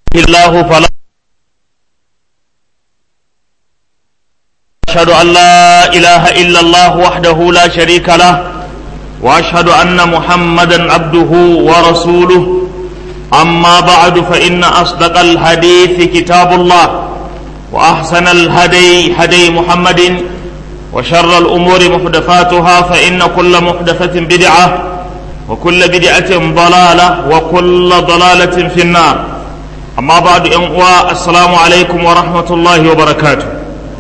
الله فلا أشهد أن لا إله إلا الله وحده لا شريك له وأشهد أن محمدا عبده ورسوله أما بعد فإن أصدق الحديث كتاب الله وأحسن الهدي هدي محمد وشر الأمور محدثاتها فإن كل محدثة بدعة وكل بدعة ضلالة وكل ضلالة في النار أما بعد أنواع السلام عليكم ورحمة الله وبركاته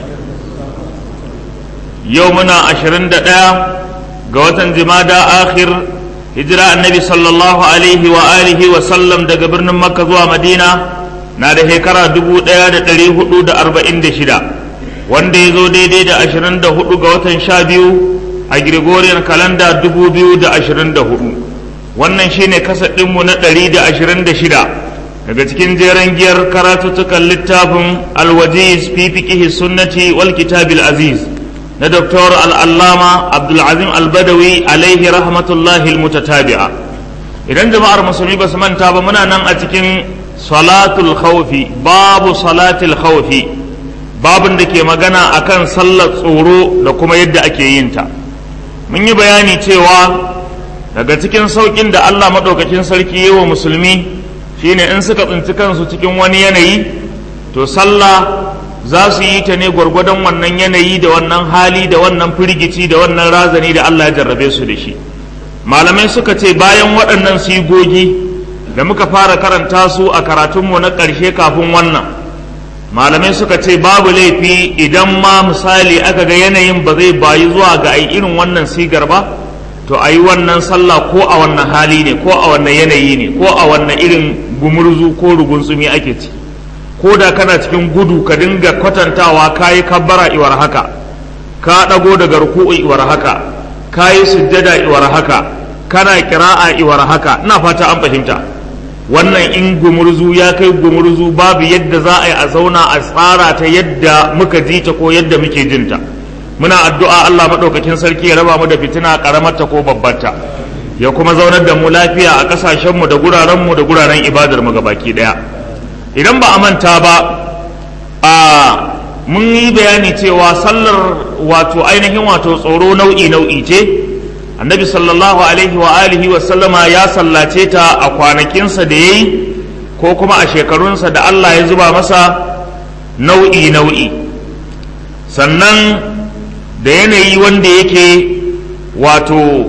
يومنا عشرين دقيقة قوة جمادى آخر هجرة النبي صلى الله عليه وآله وسلم دقى برن مكة زوا مدينة نادى هكرا دبو ديا دا تليه دا أربعين دشدا wanda ya zo daidai da ashirin da hudu ga watan sha biyu a Gregorian kalanda dubu biyu da ashirin da hudu wannan shine kasar ɗinmu na ɗari da ashirin da shida daga cikin jeren giyar karatuttukan littafin alwajiz fi fiqihi sunnati wal kitabil aziz na Dr. al'allama abdulazim albadawi alaihi rahmatullahi almutatabi'a idan jama'ar musulmi ba su manta ba muna nan a cikin salatul khawfi babu salatul khawfi babin da ke magana akan sallar tsoro da kuma yadda ake yin ta mun yi bayani cewa daga cikin saukin da Allah maɗaukakin sarki yi wa musulmi shine in suka tsinci kansu cikin wani yanayi to sallah za su yi ta ne gwargwadon wannan yanayi da wannan hali da wannan firgici da wannan razani da Allah ya jarrabe su da shi malamai suka ce bayan waɗannan sigogi da muka fara karanta su a karatunmu na ƙarshe kafin wannan malamai suka ce babu laifi idan ma misali aka ga yanayin ba zai bayi zuwa ga ai irin wannan sigar ba to a yi wannan sallah ko a wannan hali ne ko a wannan yanayi ne ko a wannan irin gumurzu ko rugunsumi ake ci ko da kana cikin gudu ka dinga kwatantawa ka yi kabbara iwar haka ka ɗago daga ruku'u iwar haka ka yi sujjada iwar haka kana kira'a iwar haka ina fata an fahimta wannan in gumurzu ya kai gumurzu babu yadda za a yi a zauna a tsara ta yadda muka ji ta ko yadda muke jinta muna addu'a Allah maɗaukakin sarki ya raba mu da fitina ƙaramarta ko babbarta ya kuma zaunar da mu lafiya a ƙasashenmu da gurarenmu da guraren ibadar mu gabaki ɗaya idan ba a manta ba a mun yi bayani cewa sallar wato ainihin wato tsoro nau'i nau'i ce annabi sallallahu alaihi wa alihi wa sallama ya sallace ta a kwanakinsa da ya yi ko kuma a shekarunsa da Allah ya zuba masa nau'i nau'i sannan da yanayi wanda yake wato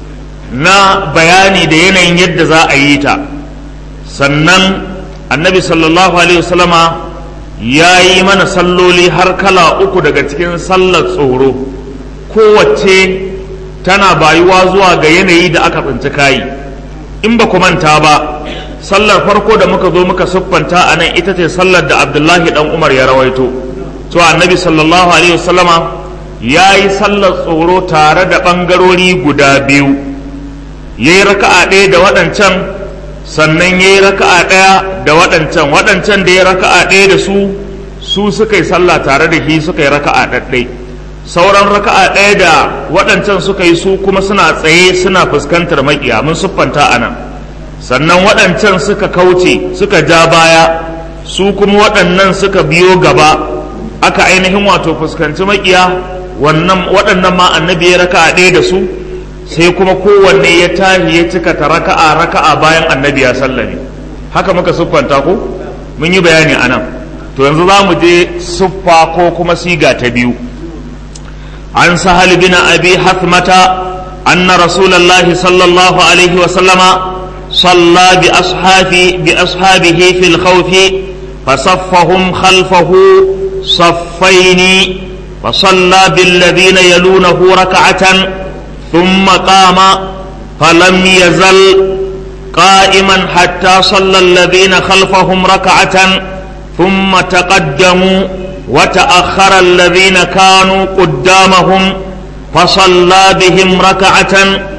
na bayani da yanayin yadda za a yi ta sannan annabi sallallahu alaihi wasallama ya yi mana salloli har kala uku daga cikin sallar tsoro kowace tana bayuwa zuwa ga yanayi da aka tsinci kayi in ba ku manta ba sallar farko da muka zo muka siffanta a nan ita ce sallar da abdullahi dan umar ya rawaito to annabi sallallahu alaihi wasallama ya yi sallar tsoro tare da ɓangarori guda biyu ya yi raka'a ɗaya da waɗancan sannan ya yi raka'a ɗaya da waɗancan waɗancan da ya raka'a ɗaya da su su suka yi sallah tare da shi suka yi raka'a ɗaɗɗai sauran raka'a ɗaya da waɗancan suka yi su kuma suna tsaye suna fuskantar maƙiya mun siffanta a nan sannan waɗancan suka kauce suka ja baya su kuma waɗannan suka biyo gaba aka ainihin wato fuskanci maƙiya wannan waɗannan ma annabi ya raka'a ɗaya da su sai kuma kowanne ya tahi ya cika ta raka'a raka'a bayan annabi ya sallame haka muka siffanta ko mun yi bayani a nan to yanzu za mu je siffa ko kuma siga ta biyu عن سهل بن أبي حثمة أن رسول الله صلى الله عليه وسلم صلى بأصحابه, بأصحابه في الخوف فصفهم خلفه صفين فصلى بالذين يلونه ركعة ثم قام فلم يزل قائما حتى صلى الذين خلفهم ركعة ثم تقدموا وتأخر الذين كانوا قدامهم فصلى بهم ركعة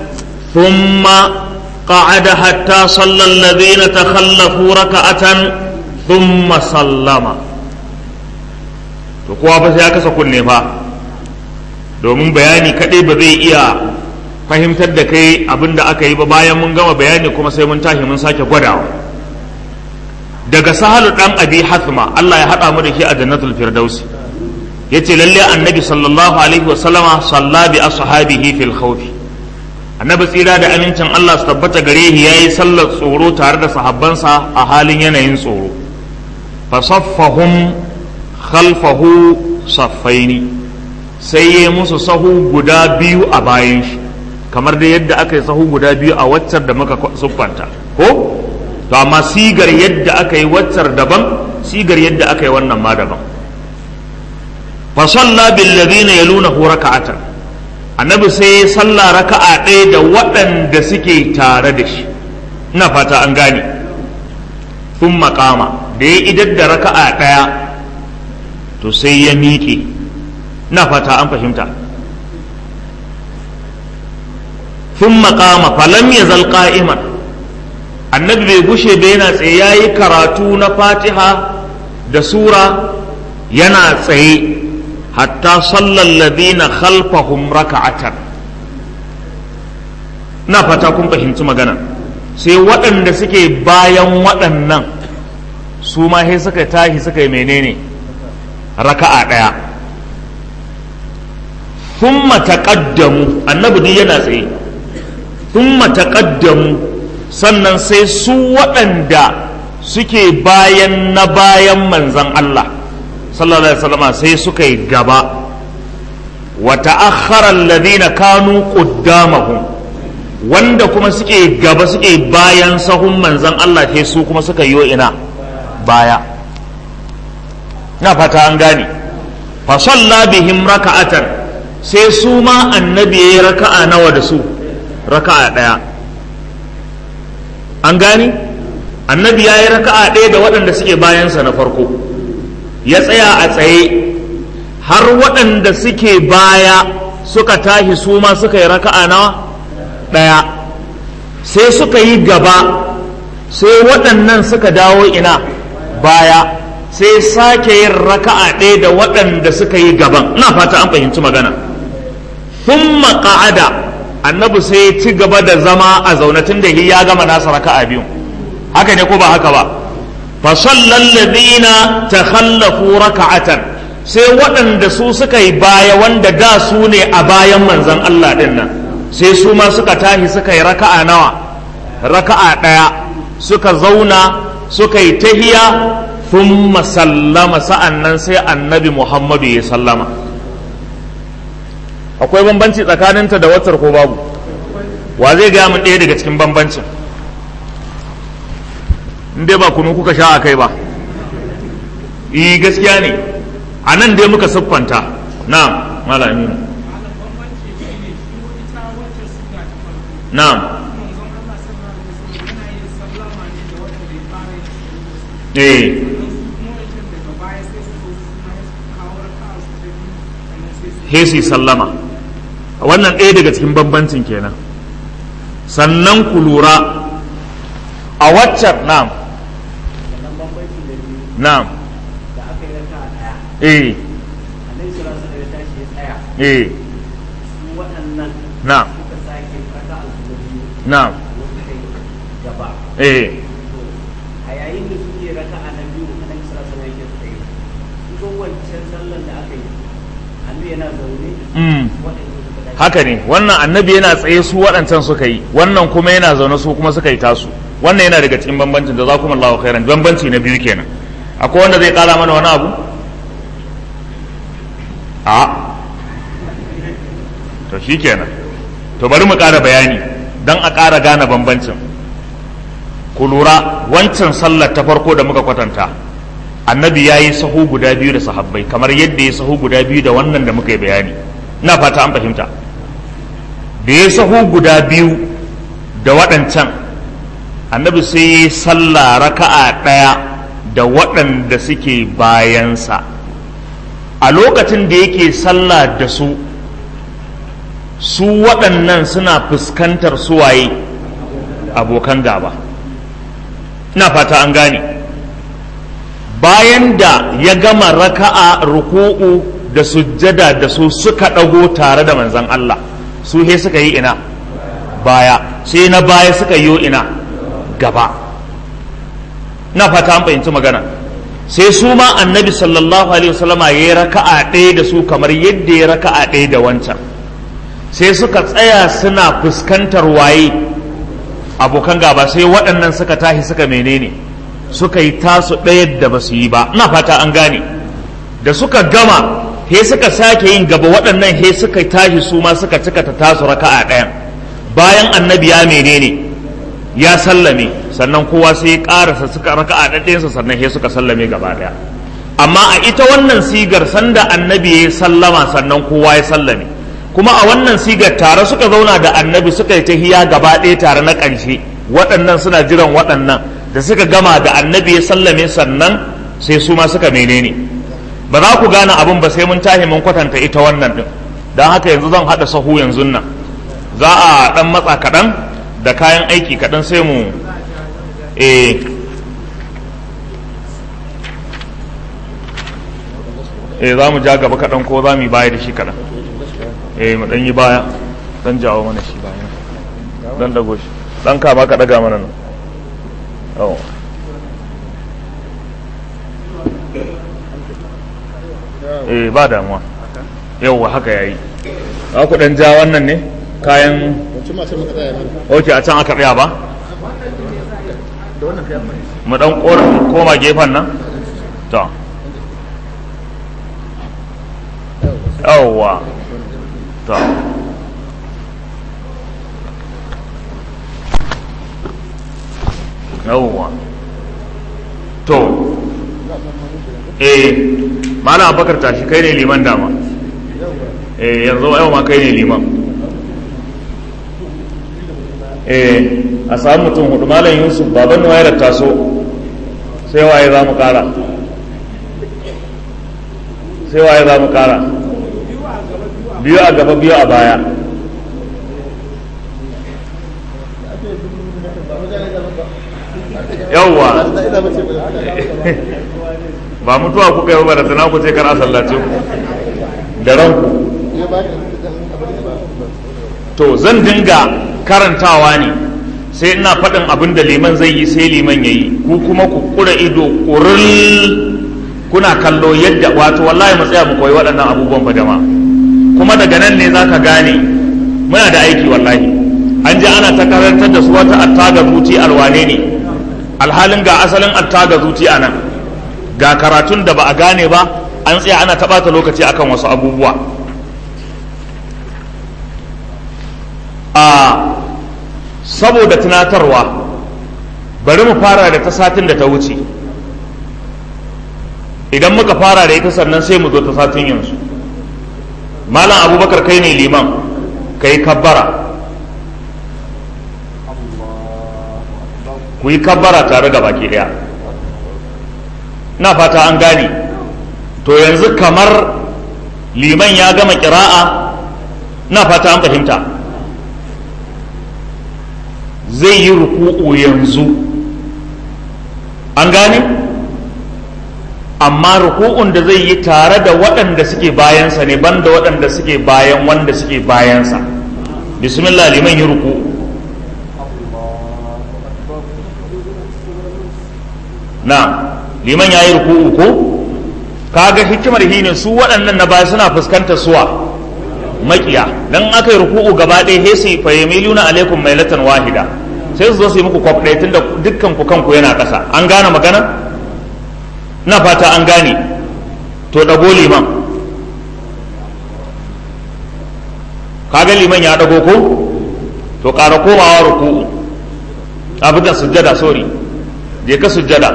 ثم قعد حتى صلى الذين تخلفوا ركعة ثم سلم to kowa fa sai ya kasa kunne fa domin bayani kaɗai ba zai iya fahimtar da kai abin da aka yi ba bayan mun gama bayani kuma sai mun tashi mun sake gwadawa daga sahalu dan abi hathma Allah ya hada mu da shi a jannatul firdausi yace lalle annabi sallallahu alaihi wa sallama salla bi ashabihi fil khawfi annabi tsira da amincin Allah su tabbata gare shi yayi sallar tsoro tare da sahabbansa a halin yanayin tsoro fa saffahum khalfahu saffaini sai ya musu sahu guda biyu a bayan shi kamar da yadda aka yi sahu guda biyu a waccar da muka siffanta ko to amma sigar yadda aka yi waccar daban sigar yadda aka yi wannan ma daban fa salla bil ladina yalunahu raka'atan annabi sai ya salla raka'a ɗaya da waɗanda suke tare da shi ina fata an gane sun makama da ya idar da raka'a ɗaya to sai ya miƙe ina fata an fahimta sun makama falam ya zal qa'iman annabi bai gushe ba yana tsaye ya yi karatu na fatiha da sura yana tsaye hatta sallar ladina khalfahum raka'atan na fata kun fahimci magana sai waɗanda suke bayan waɗannan su ma sai suka tashi suka yi menene raka'a ɗaya thumma taqaddamu annabi duk yana tsaye thumma taqaddamu sannan sai su waɗanda suke bayan na bayan manzan Allah sallallahu alaihi wasallam sai suka yi gaba wa ta'akhkhara alladhina kanu qaddamahum wanda kuma suke gaba suke bayan sahun manzan Allah sai su kuma suka yi ina baya na fata an gane fa salla bihim raka'atan sai su ma annabi yayi raka'a nawa da su raka'a daya an gane annabi yayi raka'a daya da waɗanda suke bayansa na farko ya tsaya a tsaye har waɗanda suke baya suka tashi su ma suka yi raka'a nawa ɗaya sai suka yi gaba sai waɗannan suka dawo ina baya sai sake yin raka'a ɗaya da waɗanda suka yi gaban ina fata an fahimci magana sun qa'ada annabi sai ya ci gaba da zama a zaune tun da ya gama nasa raka'a biyu haka ne ko ba haka ba fa sallal ladina takhallafu raka'atan sai waɗanda su suka yi baya wanda da su ne a bayan manzon Allah ɗin nan sai su ma suka tashi suka yi raka'a nawa raka'a ɗaya suka zauna suka yi tahiya thumma sallama sa'an nan sai annabi muhammadu ya sallama akwai bambanci tsakaninta da watar ko babu wa zai gaya min ɗaya daga cikin bambancin in dai ba kunu kuka sha a kai ba yi gaskiya ne a nan dai muka siffanta na malami na eh hesi sallama wannan ɗaya daga cikin bambancin kenan sannan ku lura a waccan na'am na'am eh eh na'am na'am eh a yayin da suke raka a nan biyu a nan sura sama yake tsaye ita wancan sallan da aka yi annabi yana zaune mm. waɗanda suka tashi haka ne wannan annabi yana tsaye su waɗancan suka yi wannan kuma yana zaune su kuma suka yi tasu wannan yana daga cikin bambancin da za kuma Allah khairan bambanci na biyu kenan akwai wanda zai kara mana wani abu a to shi kenan to bari mu ƙara bayani don a ƙara gane bambancin ku lura wancan sallar ta farko da muka kwatanta annabi ya yi sahu guda biyu da sahabbai kamar yadda ya sahu guda biyu da wannan da muka yi bayani ina fata an fahimta da ya sahu guda biyu da waɗancan annabi sai ya yi sallah raka'a ɗaya da waɗanda suke bayansa a lokacin da yake sallah da su su waɗannan suna fuskantar suwaye abokan gaba ina fata an gane bayan da ya gama raka'a ruku'u da sujjada da su suka ɗago tare da manzan Allah su he suka yi ina baya sai na baya suka yi ina gaba na fata an fahimci magana sai su ma annabi sallallahu alaihi wasallama ya yi raka'a ɗaya da su kamar yadda ya raka'a ɗaya da wancan sai suka tsaya suna fuskantar waye abokan gaba sai waɗannan suka tashi suka menene suka yi tasu ɗaya da ba su yi ba ina fata an gane da suka gama he suka sake yin gaba waɗannan he suka tashi su ma suka cika ta tasu raka'a ɗayan bayan annabi ya menene ya sallame sannan kowa sai ya ƙarasa suka raka'a ɗaɗɗayansa sannan he suka sallame gaba ɗaya amma a ita wannan sigar sanda annabi ya sallama sannan kowa ya sallame kuma a wannan sigar tare suka zauna da annabi suka yi tahiya gaba ɗaya tare na ƙarshe waɗannan suna jiran waɗannan da suka gama da annabi ya sallame sannan sai su ma suka menene ba za ku gane abin ba sai mun tahi mun kwatanta ita wannan ɗin don haka yanzu zan haɗa sahu yanzu nan za a ɗan matsa kaɗan da kayan aiki kaɗan sai mu eh eh za mu ja gaba kaɗan ko za mu yi baya da shi kaɗan eh mu ɗan yi baya ɗan jawo mana shi baya ɗan dago shi ɗan kama ka ɗaga mana nan oh. eh ba damuwa yauwa haka yayi za ku ɗan ja wannan ne kayan ok a can aka tsaya ba mu ɗan koma gefen nan to yawwa to yawwa to eh malam abakar tashi kai ne liman dama eh yanzu yau ma kai ne liman eh a samu mutum hudu malam yusuf baban wayar taso sai waye za mu kara sai waye za mu kara biyu a gaba biyu a baya yauwa ba mutuwa kuka yi ba da tana ku ce kar a sallace ku da ranku to zan dinga karantawa ne sai ina faɗin abin da liman zai yi sai liman ya yi ku kuma ku kura ido ƙuril kuna kallo yadda wato wallahi mu tsaya mu koyi waɗannan abubuwan fa jama'a kuma daga nan ne za ka gane muna da aiki wallahi an ji ana ta karantar da su wata attaga zuci alwane ne alhalin ga asalin attaga zuci a nan ga karatun da ba a gane ba an tsaya ana taɓata lokaci akan wasu abubuwa a saboda tunatarwa bari mu fara da ta satin da ta wuce idan muka fara da ita sannan sai mu zo ta satin yanzu malam abubakar kai ne liman kai kabbara ku yi kabbara tare da baki daya na fata an gane to yanzu kamar liman ya gama kira'a na fata an fahimta zai yi ruku'u yanzu an gane amma ruku'un da zai yi tare da waɗanda suke bayansa ne banda waɗanda suke bayan wanda suke bayansa bismillah liman yi ruku'u na liman ya yi ruku'u ko kaga hikimar shi ne su waɗannan na baya suna fuskantar suwa makiya dan aka yi ruku'u gaba ɗaya he sai fa yamiluna alaikum mailatan wahida sai su zo su yi muku kwaf ɗaya tunda dukkan ku kanku yana ƙasa an gane magana na fata an gane to ɗago liman kaga liman ya ɗago ko to ƙara komawa ruku'u abin da sujjada sorry je ka sujjada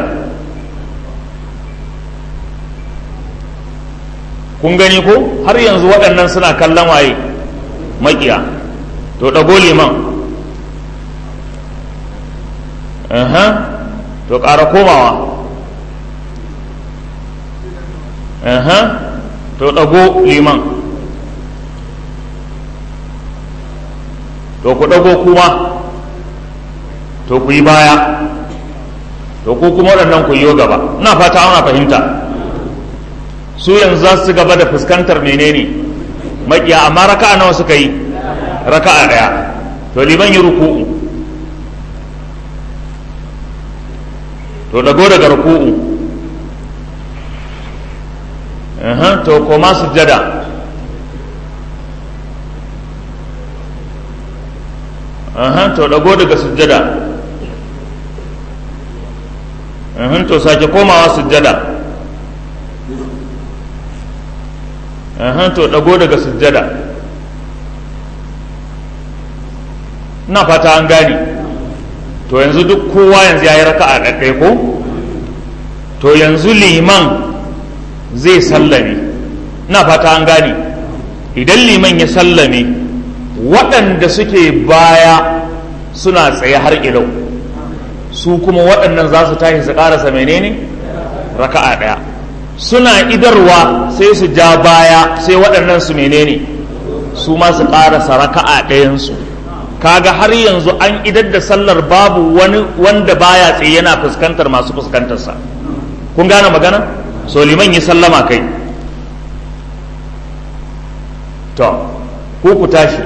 kun gani ko har yanzu waɗannan suna kallon waye makiya to ɗago liman to ƙara komawa to ɗago liman to ku ɗago kuma to ku yi baya to ku kuma waɗannan ku yi gaba ina fata ana fahimta su yanzu za su gaba da fuskantar menene makiya amma raka'a nawa suka yi raka'a ɗaya to liman yi ruku'u to to dago daga ruku'u Aha, to koma sujjada Aha, to dago daga sujjada Aha, to sake komawa sujjada Aha, to dago daga sujjada ina fata an gane to yanzu duk kowa yanzu ya yi raka'a ɗaɗɗaya ko to yanzu liman zai sallame ina fata an gane idan liman ya sallame waɗanda suke baya suna tsaye har ilau su kuma waɗannan za su tashi su ƙarasa menene raka'a ɗaya suna idarwa sai su ja baya sai waɗannan su menene su ma su ƙarasa raka'a ɗayansu kaga har yanzu an idar da sallar babu wani wanda baya tsaye yana fuskantar masu fuskantarsa kun gane magana so liman yi sallama kai to ko ku tashi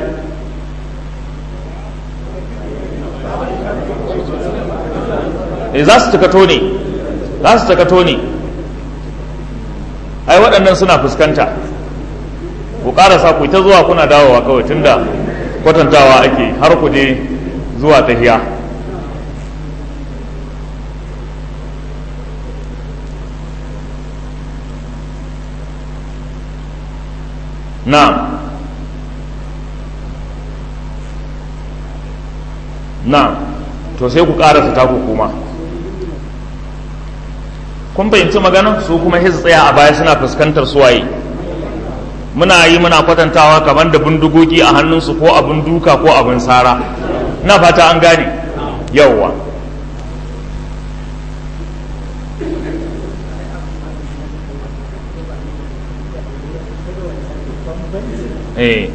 e za su takato ne za su takato ne ai waɗannan suna fuskanta ku ƙarasa ku ta zuwa kuna dawowa kawai tunda kwatantawa ake har ku je zuwa tahiya na'am na'am to sai ku karasa taku kuma kun fahimci magana su kuma hiz tsaya a baya suna fuskantar suwaye muna yi muna kwatantawa kamar da bindigogi a hannunsu ko abin duka ko abin sara na fata an gane yauwa eh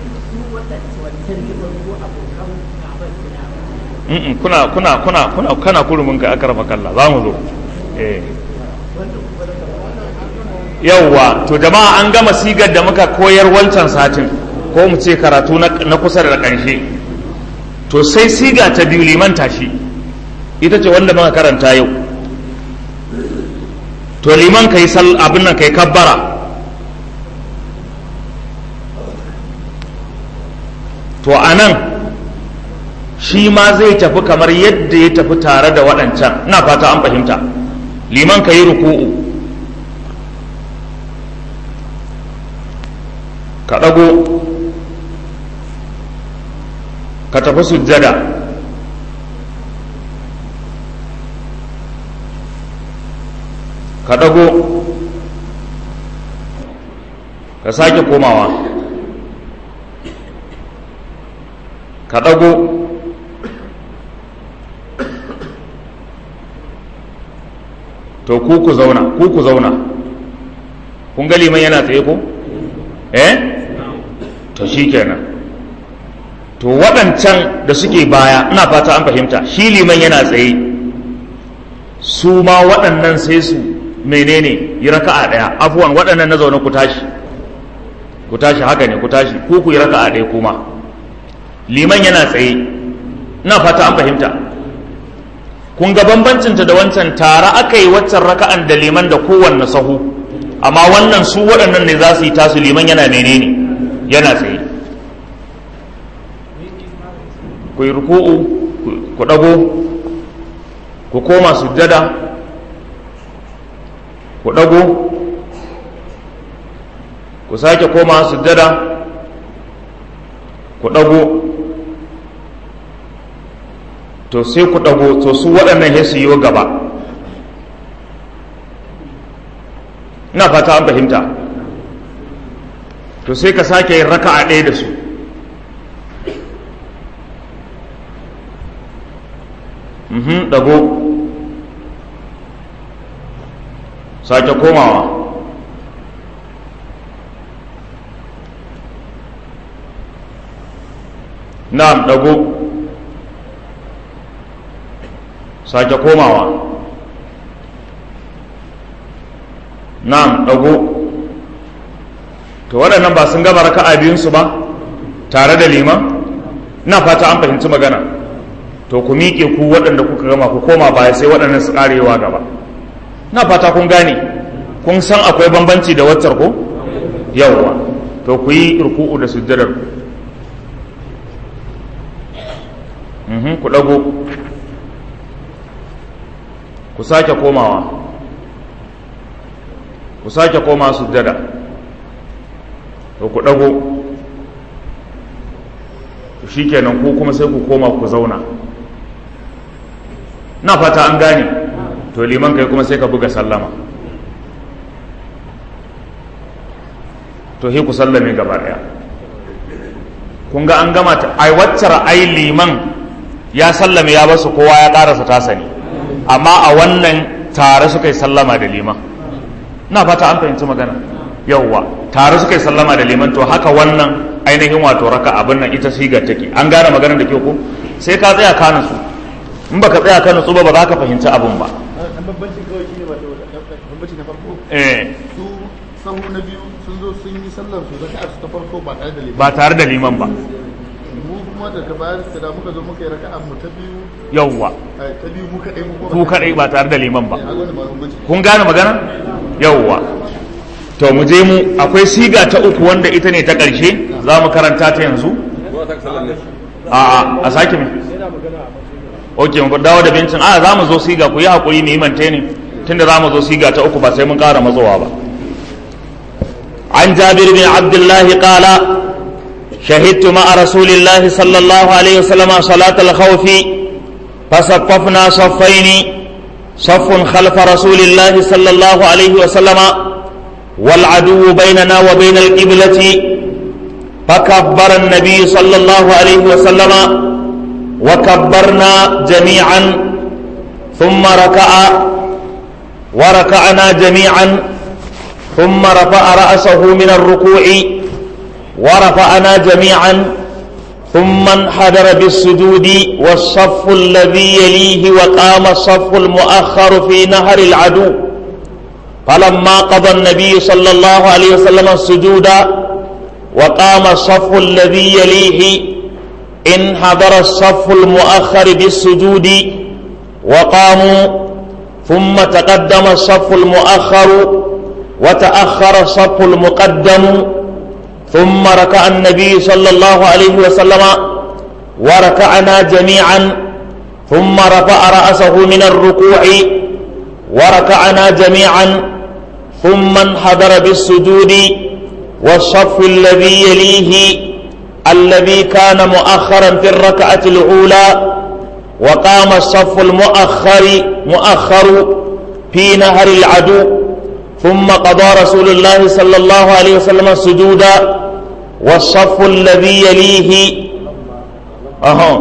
Mm-mm, kuna kuna kuna kuna kana kurumin ka aka rafa kalla za mu zo eh yauwa to jama'a an gama sigar da muka koyar wancan satin ko mu ce karatu na kusa da ƙarshe to sai siga ta biyu liman tashi ita ce wanda muka karanta yau to liman kai sal abin nan kai kabbara to anan shi ma zai tafi kamar yadda ya tafi tare da waɗancan ina fata an fahimta liman ka yi ruku'u ka ɗago ka tafi sujjada ka ɗago ka sake komawa ka ɗago to ku ku zauna ku ku zauna kun ga liman yana tsaye ko eh to shi kenan to waɗancan da suke baya ina fata an fahimta shi liman yana tsaye su ma waɗannan sai su menene yi raka'a ɗaya afuwan waɗannan na zaune ku tashi ku tashi haka ne ku tashi ku ku yi raka'a ɗaya kuma liman yana tsaye ina fata an fahimta kun ga bambancinta da wancan tare aka yi waccan raka'an da liman da kowanne sahu amma wannan su waɗannan ne za su yi tasu liman yana menene yana tsaye ku yi ruku'u ku ɗago ku koma sujjada ku ɗago ku sake koma sujjada ku ɗago to sai ku ɗago to su waɗannan ya su yi gaba ina fata an fahimta to sai ka sake yin raka'a ɗaya da su mhm ɗago sake komawa na'am ɗago sake komawa na'am ɗago to waɗannan ba sun gaba raka'a biyunsu ba tare da liman na fata an fahimci magana to ku miƙe ku waɗanda kuka gama ku koma baya sai waɗannan su ƙarewa gaba na fata kun gane kun san akwai bambanci da waccar ko yawwa to ku yi ruku'u da sujjadar ku Mhm, ku ɗago ku sake komawa ku sake koma sujjada to ku ɗago to shikenan ku kuma sai ku koma ku zauna na fata an gane to liman kai kuma sai ka buga sallama to he ku sallame gaba daya kun ga an gama ta ai waccar ai liman ya sallame ya basu kowa ya karasa ta sani amma a wannan tare suka yi sallama da liman na fata an fahimci magana yauwa tare suka yi sallama da liman to haka wannan ainihin wato raka abin nan ita sigar take an gane maganar da ke ko sai ka tsaya ka nutsu in baka tsaya ka nutsu ba ba za ka fahimci abin ba dan bambancin kawai shine wato bambanci na farko eh su sahu na biyu sun zo sun yi sallar su raka'a su ta farko ba tare da liman ba tare da liman ba mu kuma daga bayan da muka zo muka yi raka'a mu ta biyu yauwa eh, ta biyu mu kadai mu ku kadai ba tare da liman ba a gwada ba bambanci kun gane magana yauwa to mu je mu akwai siga ta uku wanda ita ne ta ƙarshe za mu karanta ta yanzu a a a sake me ok mu dawo da bincin a za mu zo siga ku yi haƙuri mu yi mante ne tunda za mu zo siga ta uku ba sai mun ƙara matsowa ba عن جابر بن عبد الله قال شهدت مع رسول الله صلى الله عليه وسلم صلاة الخوف فصففنا صفين صف خلف رسول الله صلى الله عليه وسلم والعدو بيننا وبين القبلة فكبر النبي صلى الله عليه وسلم وكبرنا جميعا ثم ركع وركعنا جميعا ثم رفع رأسه من الركوع ورفعنا جميعا ثم انحدر بالسجود والصف الذي يليه وقام الصف المؤخر في نهر العدو فلما قضى النبي صلى الله عليه وسلم السجود وقام الصف الذي يليه انحدر الصف المؤخر بالسجود وقاموا ثم تقدم الصف المؤخر وتأخر الصف المقدم ثم ركع النبي صلى الله عليه وسلم وركعنا جميعا ثم رفع رأسه من الركوع وركعنا جميعا ثم انحدر بالسجود والصف الذي يليه الذي كان مؤخرا في الركعة الأولى وقام الصف المؤخر مؤخر في نهر العدو ثم قضى رسول الله صلى الله عليه وسلم السجود والصف الذي يليه أها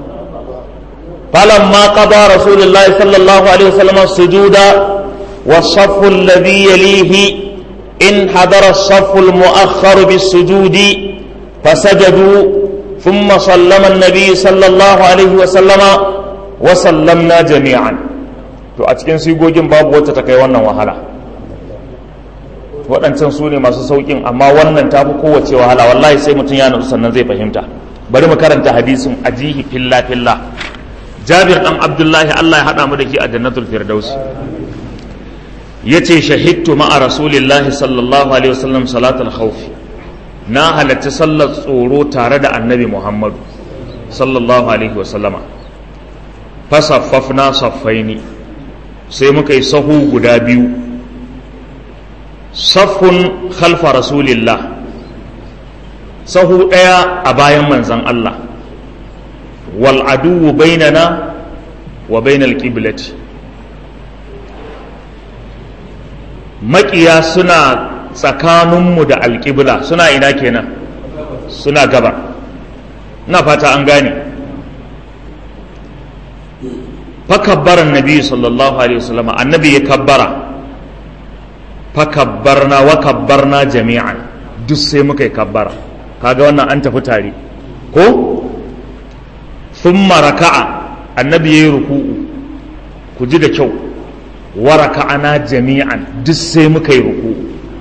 فلما قضى رسول الله صلى الله عليه وسلم السجود والصف الذي يليه انحدر الصف المؤخر بالسجود فسجدوا ثم سلم النبي صلى الله عليه وسلم وسلمنا جميعا to a cikin sigogin babu wacce ta kai wannan wahala waɗancan su ne masu sauƙin amma wannan ta fi kowace wahala wallahi sai mutum ya nutsu sannan zai fahimta bari mu karanta hadisin ajihi filla filla jabir dan abdullahi allah ya haɗa mu da ke a jannatul firdaus ya ce shahidtu ma'a rasulillahi sallallahu alaihi wasallam salatul khawf na halarci sallar tsoro tare da annabi muhammadu sallallahu alaihi wasallama fasaffafna saffaini sai muka yi sahu guda biyu saffun khalfa rasulillah sahu ɗaya a bayan manzan Allah wal aduwu bainana wa bainal qiblati maƙiya suna tsakaninmu da alƙibla suna ina kenan suna gaba na fata an gane fakabbaran nabi sallallahu alaihi wasallam annabi ya kabbara fakabbarna wa kabbarna jami'an duk sai muka yi kabbara kaga wannan an tafi tare ko thumma raka'a annabi yayi ruku'u ku ji da kyau wa raka'ana jami'an duk sai muka yi ruku'u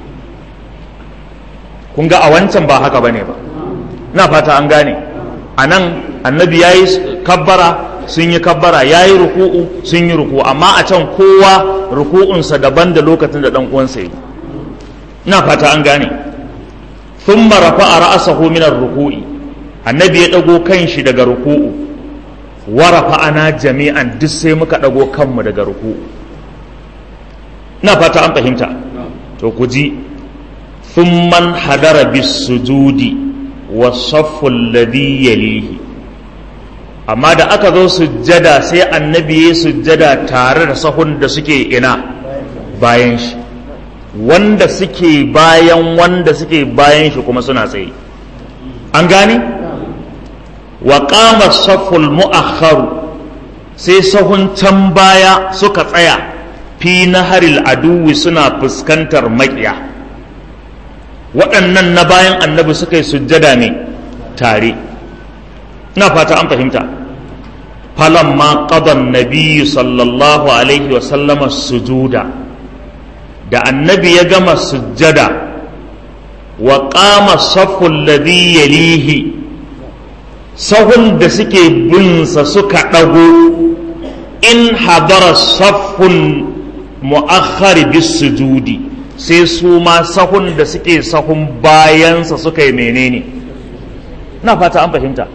kun ga a wancan ba haka bane ba na fata an gane a nan annabi ya yi kabbara sun yi kabbara ya yi ruku'u sun yi ruku'u amma a can kowa ruku'unsa daban da lokacin da ɗan uwansa yi ina fata an gane sun marafa a ra'asahu minar ruku'i annabi ya ɗago kan shi daga ruku'u warafa ana jami'an duk sai muka ɗago kanmu daga ruku'u ina fata an fahimta to ku ji thumman hadara bis sujudi wa safful ladhi yalihi amma da aka zo sujjada sai annabi ya sujjada tare da sahun da suke ina bayan shi wanda suke bayan wanda suke bayan shi kuma suna tsaye an gane wa qama safful mu'akhkharu sai sahun can baya suka tsaya fi naharil aduwi suna fuskantar maƙiya waɗannan na bayan annabi suka yi sujjada ne tare ina fata an fahimta falamma qadan nabiyyu sallallahu alaihi wa sallama sujuda da annabi ya gama sujjada wa qama saffu alladhi yalihi sahun da suke binsa suka ɗago in hadara saffun mu'akhkhar bis sujudi sai su ma sahun da suke sahun bayansa suka yi menene na fata an fahimta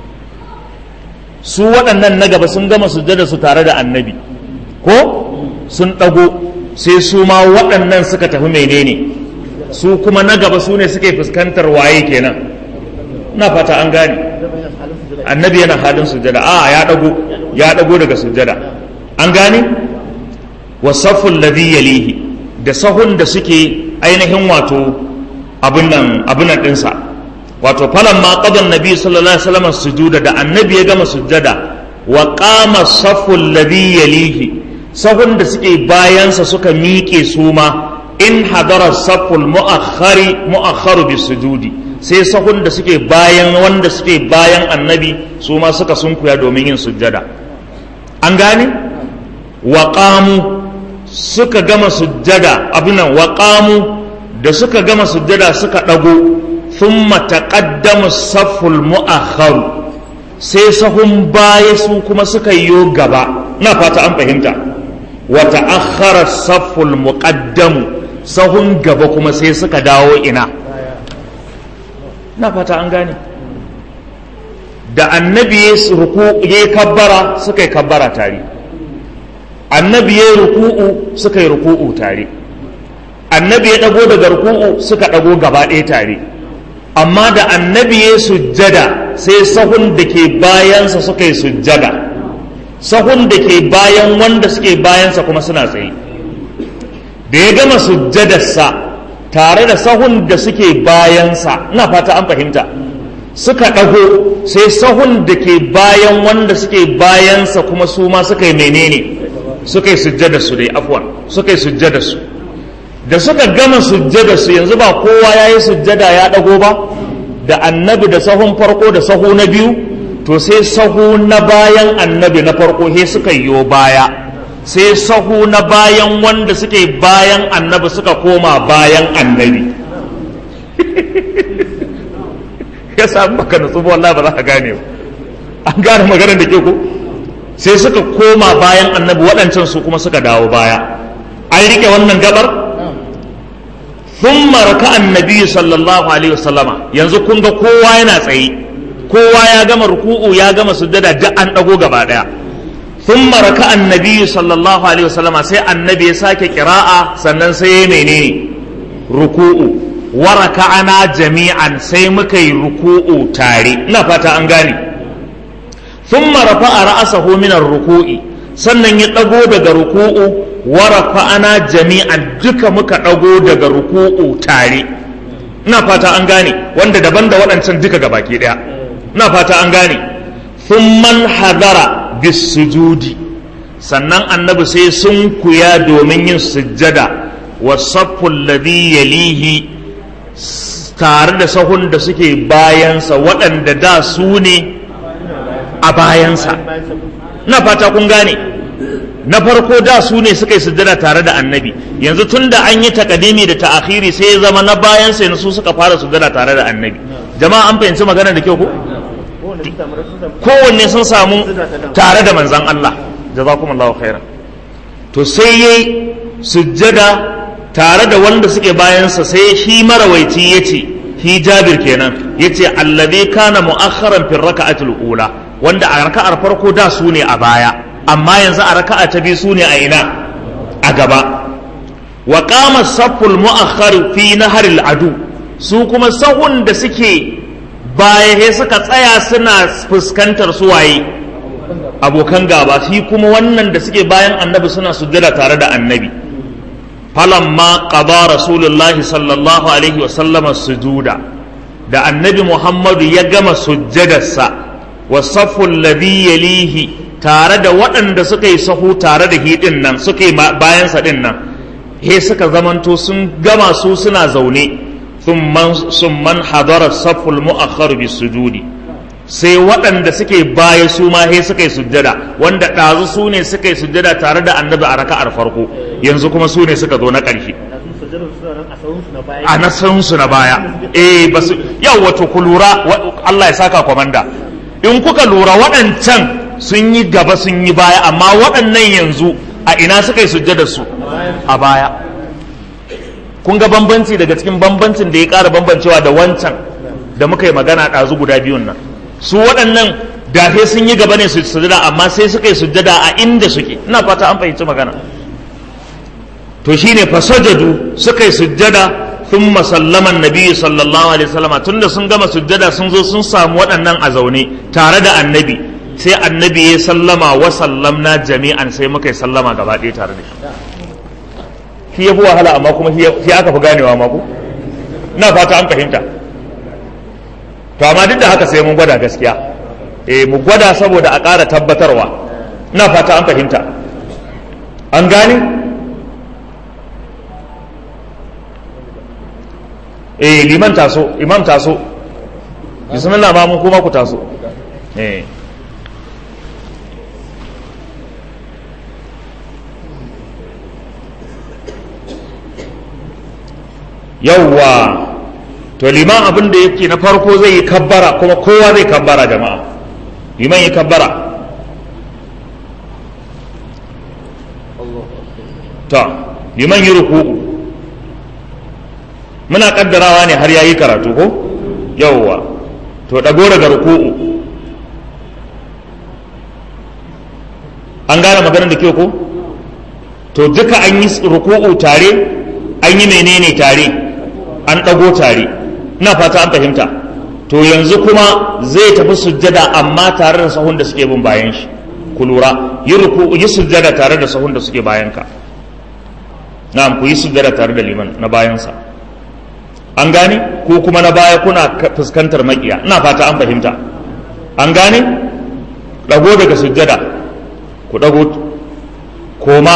su waɗannan na gaba sun gama sujjada su tare da annabi ko sun ɗago sai su ma waɗannan suka tafi menene su kuma na gaba su ne suke fuskantar waye kenan na fata an gane annabi yana halin sujjada a ya ɗago ya ɗago daga sujjada an gane wasaful ladhi yalihi da sahun da suke ainihin wato abin nan abin nan ɗinsa wato falan ma qadan nabi sallallahu alaihi wasallam sujuda da annabi ya gama sujjada wa qama saful ladhi yalihi sahun da suke bayansa suka miƙe su ma in hadara saful mu'akhkhari mu'akhkharu bis sujudi sai sahun da suke bayan wanda suke bayan annabi su ma suka sunkuya domin yin sujjada an gane wa qamu suka gama sujjada abinan wa qamu da suka gama sujjada suka dago thumma taqaddamu saful mu'akhkharu sai sahun baya su kuma suka yiwo gaba na fata an fahimta wa ta'akhkhara saful muqaddamu sahun gaba kuma sai suka dawo ina na fata an gane da annabi ya kabbara suka yi kabbara tare annabi ya ruku'u suka yi ruku'u tare annabi ya dago daga ruku'u suka dago gaba ɗaya tare amma da annabi ya sujjada sai sahun da ke bayansa suka yi sujjada sahun da ke bayan wanda suke bayansa kuma suna tsaye da ya gama sujjadarsa tare da sahun da suke bayansa ina fata an fahimta suka ɗago sai sahun da ke bayan wanda suke bayansa kuma su ma suka yi menene suka yi sujjada su dai afwan suka yi sujjada su da suka gama sujjada su yanzu ba kowa ya yi sujjada ya ɗago ba da annabi da sahun farko da sahu na biyu to sai sahu na bayan annabi na farko he suka yi baya sai sahu na bayan wanda suke bayan annabi suka koma bayan annabi ya samu baka nutsu ba wallahi ba za ka gane ba an gane maganar da ke ko sai suka koma bayan annabi waɗancan su kuma suka dawo baya an rike wannan gabar thumma raka annabi sallallahu alaihi wasallama yanzu kun ga kowa yana tsaye kowa ya gama ruku'u ya gama sujjada duk an dago gaba daya thumma raka annabi sallallahu alaihi wasallama sai annabi ya sake kira'a sannan sai ya menene ruku'u wa raka'ana jami'an sai muka yi ruku'u tare ina fata an gane thumma rafa'a ra'sahu min ar-ruku'i sannan ya dago daga ruku'u wa rafa'ana jami'an duka muka dago daga ruku'u tare ina fata an gane wanda daban da waɗancan duka gabaki daya ina fata an gane thumman hadara bis sujudi sannan annabi sai sun kuya domin yin sujjada wa safful ladhi yalihi tare da sahun da suke bayansa waɗanda da su ne a bayansa na fata kun gane na farko da su ne suka yi sujjada tare da annabi yanzu tun da an yi takadimi da ta'akhiri sai ya zama na bayansa yanzu su suka fara sujjada tare da annabi jama'a an fahimci magana da kyau ko kowanne sun samu tare da manzan Allah jazakumullahu khairan to sai yayi sujjada tare da wanda suke bayansa sai shi marawaici yace shi Jabir kenan yace allazi kana mu'akhkharan fi raka'atil ula wanda a raka'ar farko da su ne a baya amma yanzu a raka'a ta biyu su ne a ina a gaba wa qama safful mu'akhkhar fi naharil adu su kuma sahun da suke baya he suka tsaya suna fuskantar su waye abokan gaba shi kuma wannan da suke bayan annabi suna sujjada tare da annabi falamma qada rasulullahi sallallahu alaihi wa sallama sujuda da annabi muhammadu ya gama sujjadarsa wa saful ladhi yalihi tare da waɗanda suka yi sahu tare da hidin nan suka yi bayansa din nan he suka zamanto sun gama su suna zaune sun man hadara saful mu'akhkhar bis sujudi sai waɗanda suke baya su ma he suka yi sujjada wanda ɗazu su ne suka yi sujjada tare da annabi a raka'ar farko yanzu kuma su ne suka zo na ƙarshe a nasansu na baya eh ba su yau wato ku lura Allah ya saka kwamanda in kuka lura waɗancan sun yi gaba sun yi baya amma waɗannan yanzu a ina suka yi sujjada su a baya kun ga bambanci daga cikin bambancin da ya ƙara bambancewa da wancan da muka yi magana ɗazu guda biyun nan su waɗannan dafe sun yi gaba ne su sujjada amma sai suka yi sujjada a inda suke ina fata an fahimci magana to shine fasajadu suka yi sujjada ثم سلم النبي صلى الله عليه وسلم tunda sun gama sujjada sun zo sun samu waɗannan a zaune tare da annabi sai annabi ya sallama wa sallamna jami'an sai muka yi sallama gaba ɗaya tare da shi shi ya fi wahala amma kuma shi aka fi ganewa ma ku na fata an fahimta to amma duk da haka sai mun gwada gaskiya eh mu gwada saboda a ƙara tabbatarwa na fata an fahimta an gane eh liman taso imam taso bismillah ma mun kuma ku taso eh yawwa to liman abin da yake na farko zai yi kabbara kuma kowa zai kabbara jama'a liman yi kabbara to liman yi ruku'u muna kaddarawa ne har yayi karatu ko yawwa to dago daga ruku'u an gane maganar da ke ko to duka an yi ruku'u tare an yi menene tare an dago tare ina fata an fahimta to yanzu kuma zai tafi sujjada amma tare da sahun da suke bin bayan shi ku lura yi ruku'u yi sujjada tare da sahun da suke bayan ka na'am ku yi sujjada tare da liman na bayansa an gane ko kuma na baya kuna fuskantar makiya ina fata an fahimta an gane dago daga sujjada ku dago koma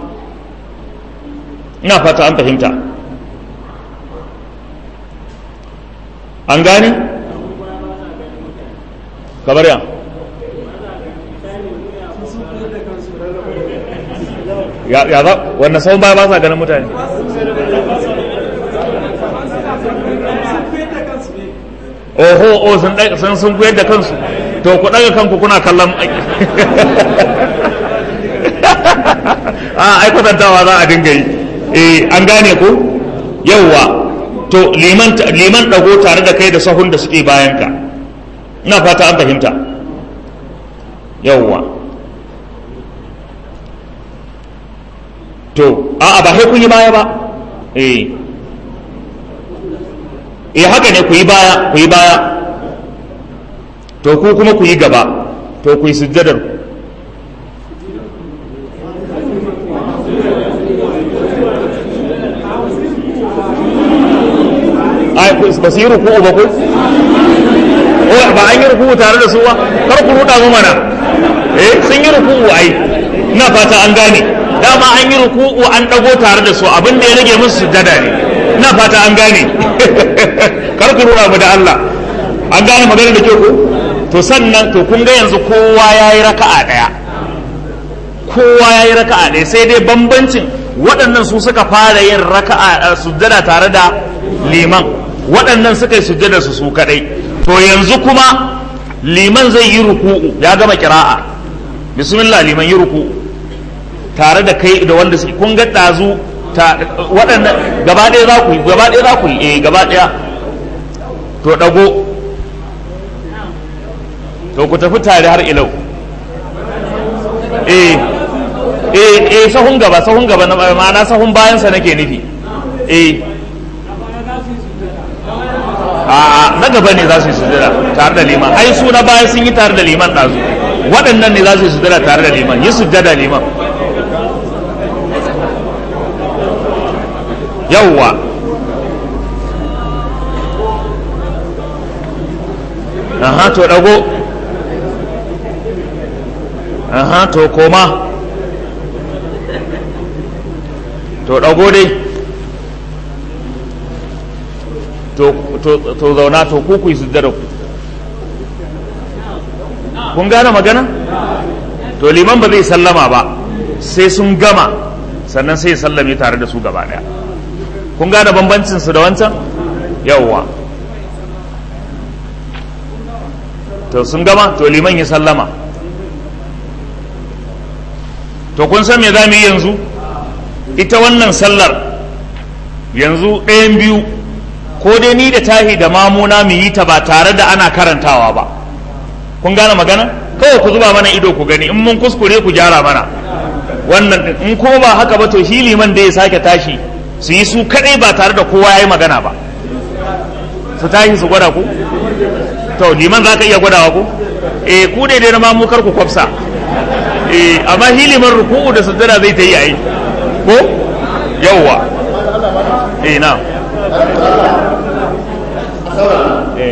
ina fata an fahimta an gane kamar ya ya za wannan sau baya ba sa ganin mutane oho o sun sun sun kuyar da kansu to ku daga kanku kuna kallon a ai kwatantawa za a dinga yi eh an gane ku yawwa to liman liman dago tare da kai da sahun da suke bayan ka ina fata an fahimta yawwa to a'a ba sai kun yi baya ba eh eh haka ne ku yi baya ku yi baya to ku kuma ku yi gaba to ku yi sujjadar ai ba su yi ruku'u ba ku oh ba an yi ruku'u tare da su ba kar ku ruda mu mana eh sun yi ruku'u ai ina fata an gane dama an yi ruku'u an dago tare da su abin da ya rage musu sujjada ne ina fata an gane kar ku ruda mu da Allah an gane magana da ke ku to sannan to kun ga yanzu kowa yayi raka'a daya kowa yayi raka'a daya sai dai bambancin waɗannan su suka fara yin raka'a sujjada tare da liman waɗannan suka yi sujjada su su kadai to yanzu kuma liman zai yi ruku'u ya gama kira'a bismillah liman yi ruku'u tare da kai da wanda suke kun ga ɗazu waɗannan gaba ɗaya za ku yi gaba ɗaya za ku yi eh gaba ɗaya to ɗago to ku tafi tare har ilau eh eh eh sahun gaba sahun gaba na ma'ana sahun bayansa nake nufi eh a na gaba ne za su yi sujada tare da liman ai su na baya sun yi tare da liman ɗazu waɗannan ne za su yi sujada tare da liman yi sujada liman yawwa aha to dago aha to koma to dago dai to to zauna to ku ku yi sujjada ku kun gane magana to liman ba zai sallama ba sai sun gama sannan sai ya sallame tare da su gaba daya kun gane bambancin su da wancan yawwa to sun gama to liman ya sallama to kun san me za mu yi yanzu ita wannan sallar yanzu ɗayan biyu ko dai ni da tahi da mamuna mu yi ta ba tare da ana karantawa ba kun gane magana kawai ku zuba mana ido ku gani in mun kuskure ku gyara mana wannan in ko ba haka ba to shi liman da ya sake tashi su yi su kadai ba tare da kowa ya yi magana ba su tashi su gwada ku to liman za ka iya gwadawa ku eh ku dai dai na mamu kar ku kwafsa eh amma shi liman ruku'u da sujjada zai ta yi ai ko yawwa eh na eh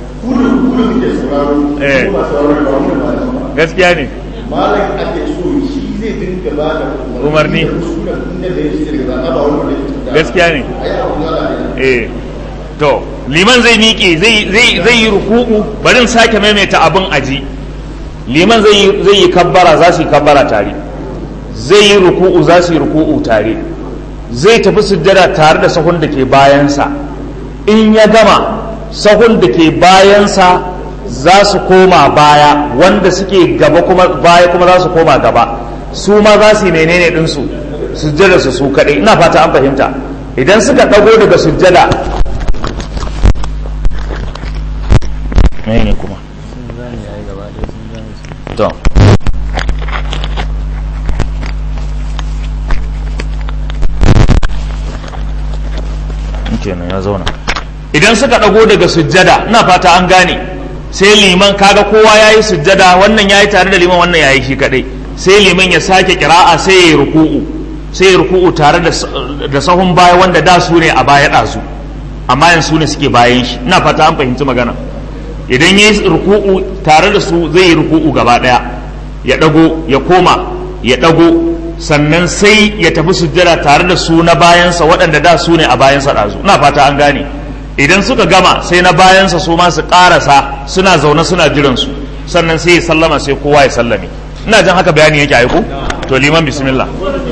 eh gaskiya ne malam ake so shi zai dinga ba da Umarni. inda da ya shi daga zaba wani wanda ya gaskiya ne a yi abu na eh to liman zai miƙe zai zai zai yi ruku'u bari in sake maimaita abin aji liman zai yi zai yi kabbara za su yi kabbara tare zai yi ruku'u za su yi ruku'u tare zai tafi sujjada tare da sahun da ke bayansa in ya gama sahun da ke bayansa za su koma baya wanda suke gaba kuma baya kuma za su koma gaba su ma za su yi menene ɗinsu sujjada su su kaɗai ina fata an fahimta idan suka ɗago daga sujjada ne kuma to kenan ya zauna idan suka ɗago daga sujjada ina fata an gane sai liman kaga kowa ya yi sujjada wannan ya yi tare da liman wannan ya yi shi kaɗai sai liman ya sake kira'a sai ya yi ruku'u sai ya ruku'u tare da da sahun baya wanda da su ne a baya ɗazu amma yanzu ne suke bayan shi ina fata an fahimci magana idan ya yi ruku'u tare da su zai yi ruku'u gaba ɗaya ya ɗago ya koma ya ɗago sannan sai ya tafi sujjada tare da su na bayansa waɗanda da su ne a bayansa ɗazu ina fata an gane idan suka gama sai na bayansa su ma su ƙarasa suna zaune suna jiran su sannan sai ya sallama sai kowa ya sallame ina jan haka bayani yake aiko to liman bismillah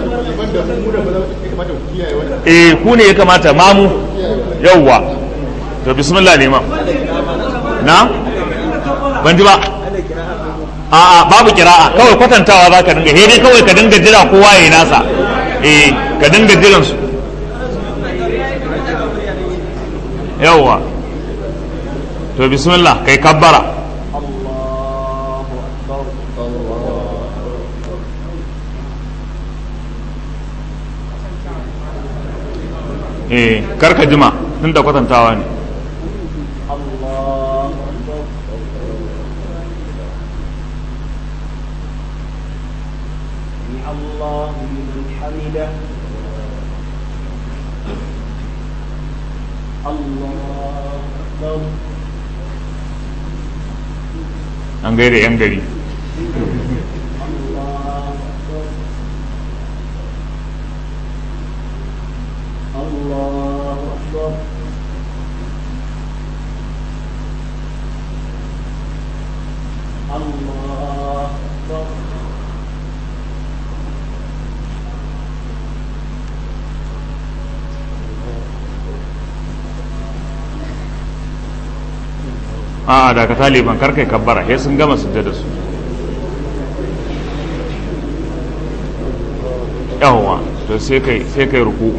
eh ku ne ya kamata mamu yawwa to bismillah liman na ban ji ba a'a babu kira'a kawai kwatantawa za ka dinga he dai kawai ka dinga jira kowa ya yi nasa eh ka dinga jiran su yawwa to bismillah kai kabbara eh karka jima tun da kwatantawa ne الله لمن حمده الله أكبر an gaida yan gari الله أكبر الله أكبر الله أكبر a daga taliban karkai kabbara sai sun gama sujjada su yawwa to sai kai sai kai ruku'u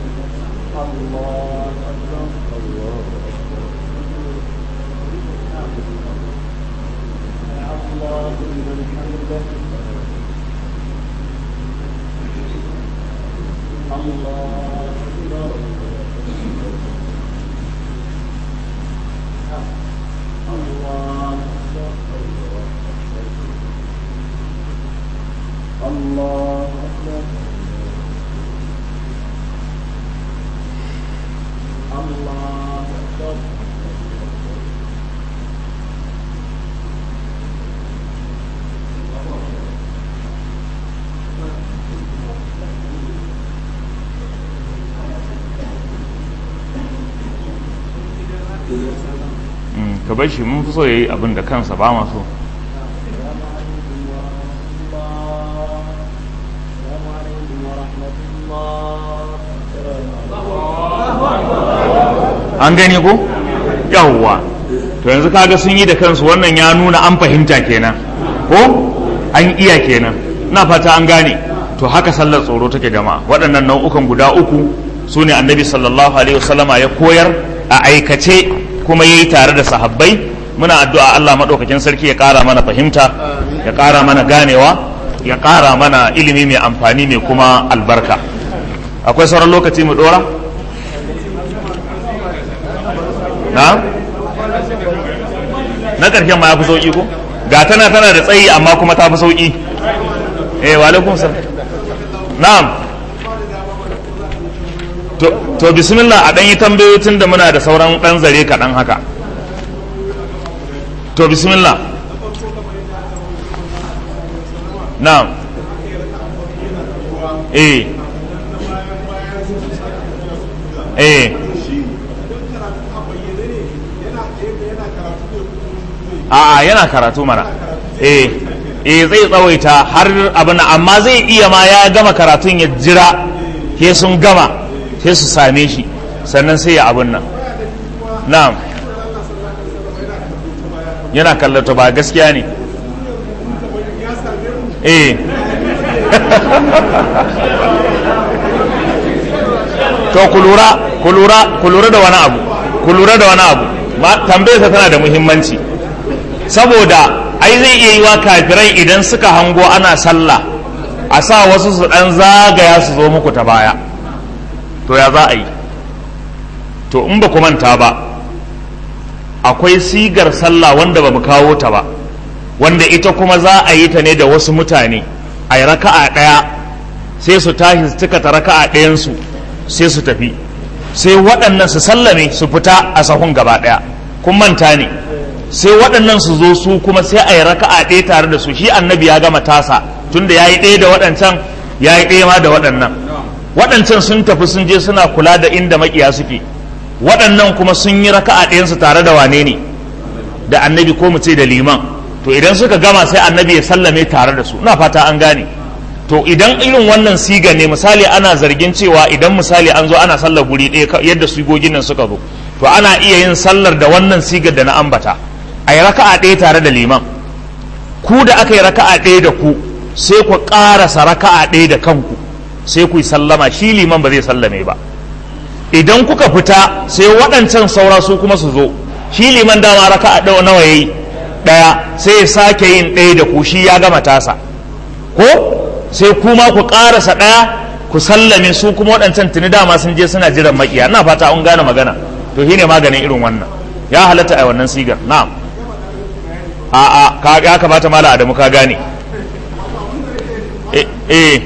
Mm, ka bar shi mun fi so yayi abin da kansa ba ma so an gani ko yawwa to yanzu kaga sun yi da kansu wannan ya nuna an fahimta kenan ko an iya kenan na fata an gane to haka sallar tsoro take jama'a waɗannan nau'ukan guda uku su ne annabi sallallahu alaihi wasallama ya koyar a aikace kuma yayi tare da sahabbai muna addu'a Allah madaukakin sarki ya ƙara mana fahimta ya ƙara mana ganewa ya ƙara mana ilimi mai amfani mai kuma albarka akwai sauran lokaci mu dora na na ƙarshen ma ya fi sauƙi ko ga tana tana da tsayi amma kuma ta fi sauƙi eh wa alaikum salam na'am to to bismillah a ɗan yi tambayoyi tun da muna da sauran ɗan zare kaɗan haka to bismillah na'am eh eh a'a yana karatu mana eh eh zai tsawaita har abin amma zai iya ma ya gama karatun ya jira ke sun gama sai su same shi sannan sai ya abin nan na'am yana kallata ba gaskiya ne eh to ku lura ku lura ku lura da wani abu ku lura da wani abu tambayarsa tana da muhimmanci saboda ai zai iya yi wa kafirai idan suka hango ana sallah a sa wasu su dan zagaya su zo muku ta baya to ya za a yi to in ba ku manta ba akwai sigar sallah wanda ba mu kawo ta ba wanda ita kuma za a yi ta ne da wasu mutane a yi raka'a ɗaya sai su tashi su cika ta raka'a ɗayansu sai su tafi sai waɗannan su sallame su fita a sahun gaba ɗaya kun manta ne sai waɗannan su zo su kuma sai a yi raka'a ɗaya tare da su shi annabi ya gama tasa tunda ya yi ɗaya da waɗancan ya yi ɗaya ma da waɗannan waɗancan sun tafi sun je suna kula da inda makiya suke waɗannan kuma sun yi raka'a ɗayansu tare da wane ne da annabi ko mu ce da liman to idan suka gama sai annabi ya sallame tare da su ina fata an gane to idan irin wannan siga ne misali ana zargin cewa idan misali an zo ana sallar guri ɗaya yadda sigogin nan suka zo to ana iya yin sallar da wannan sigar da na ambata a yi raka'a ɗaya tare da liman ku da aka yi raka'a ɗaya da ku sai ku ƙarasa raka'a ɗaya da kanku sai ku yi sallama shi liman ba zai sallame ba idan kuka fita sai waɗancan saura su kuma su zo shi liman dama raka'a ɗaya nawa yayi ɗaya sai ya sake yin ɗaya da ku shi ya gama tasa ko sai kuma ku ƙarasa ɗaya ku sallame su kuma waɗancan tuni dama sun je suna jiran makiya ina fata an gane magana to shine maganin irin wannan ya halatta a wannan sigar na'am a a ya kamata mala adamu ka gane eh eh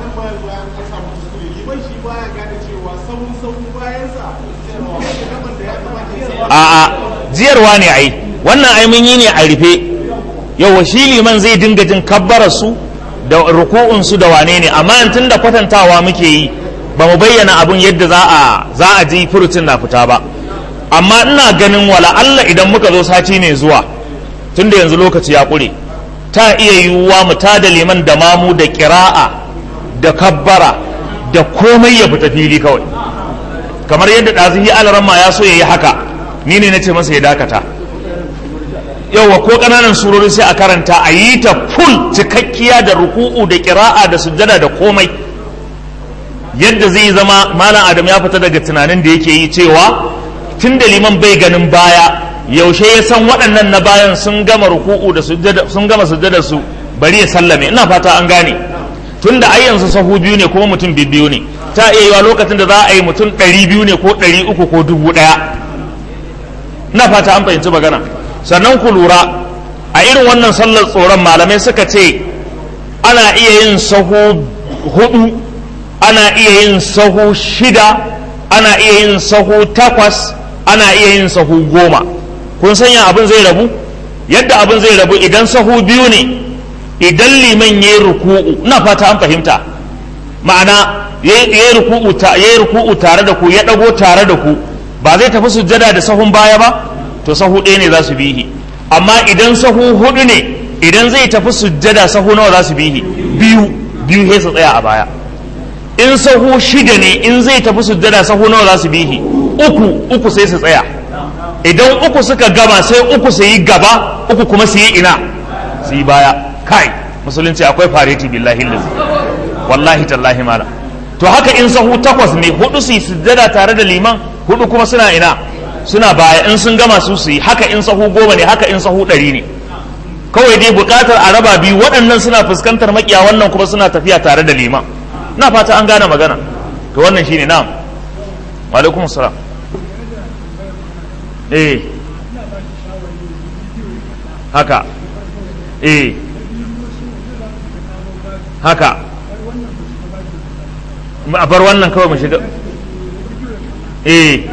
a a jiyarwa ne ai wannan ai mun yi ne a rufe yawa shi liman zai dinga jin kabbarar su da ruku'un su da wane ne amma tun da kwatantawa muke yi ba mu bayyana abun yadda za a za a ji furucin na fita ba amma ina ganin wala Allah idan muka zo sati mai zuwa tunda yanzu lokaci ya ƙure ta iya yiwuwa mu ta da liman da mamu da ƙira'a da kabbara da komai ya fita fili kawai kamar yadda ɗazihi alaramma ya so ya yi haka ni ne na ce masa ya dakata yawa ko ƙananan surori sai a karanta a yi ta full cikakkiya da ruku'u da ƙira'a da sujjada da komai yadda zai zama malam adam ya fita daga tunanin da yake yi cewa tun da liman bai ganin baya yaushe ya san waɗannan na bayan sun gama ruku'u da sujjada sun gama sujjada su bari ya sallame ina fata an gane tun da ai yanzu sahu biyu ne kuma mutum biyu ne ta iya yiwa lokacin da za a yi mutum ɗari biyu ne ko ɗari uku ko dubu ɗaya ina fata an fahimci magana sannan ku lura a irin wannan sallar tsoron malamai suka ce ana iya yin sahu hudu ana iya yin sahu shida ana iya yin sahu takwas ana iya yin sahu goma kun sanya abin zai rabu yadda abin zai rabu idan sahu biyu ne idan liman ya yi ruku'u ina fata an fahimta ma'ana ya yi ruku'u tare da ku ya ɗago tare da ku ba zai tafi sujjada da sahun baya ba to sahu ɗaya ne za su bihi amma idan sahu hudu ne idan zai tafi sujjada sahu nawa za su bihi biyu biyu sai su tsaya a baya in sahu shida ne in zai tafi sujjada sahu nawa za su bihi uku uku sai su tsaya idan uku suka gama sai uku su yi gaba uku kuma su yi ina su yi baya kai musulunci akwai fareti billahi lillahi wallahi tallahi mala to haka in sahu takwas ne hudu su yi sujjada tare da liman hudu kuma suna ina suna baya in sun gama su su yi haka in sahu goma ne haka in sahu ɗari ne kawai dai buƙatar a raba biyu waɗannan suna fuskantar makiya wannan kuma suna tafiya tare da liman na fata an gane magana to wannan shine na'am wa alaikum salam eh haka eh haka a bar wannan kawai mu shiga eh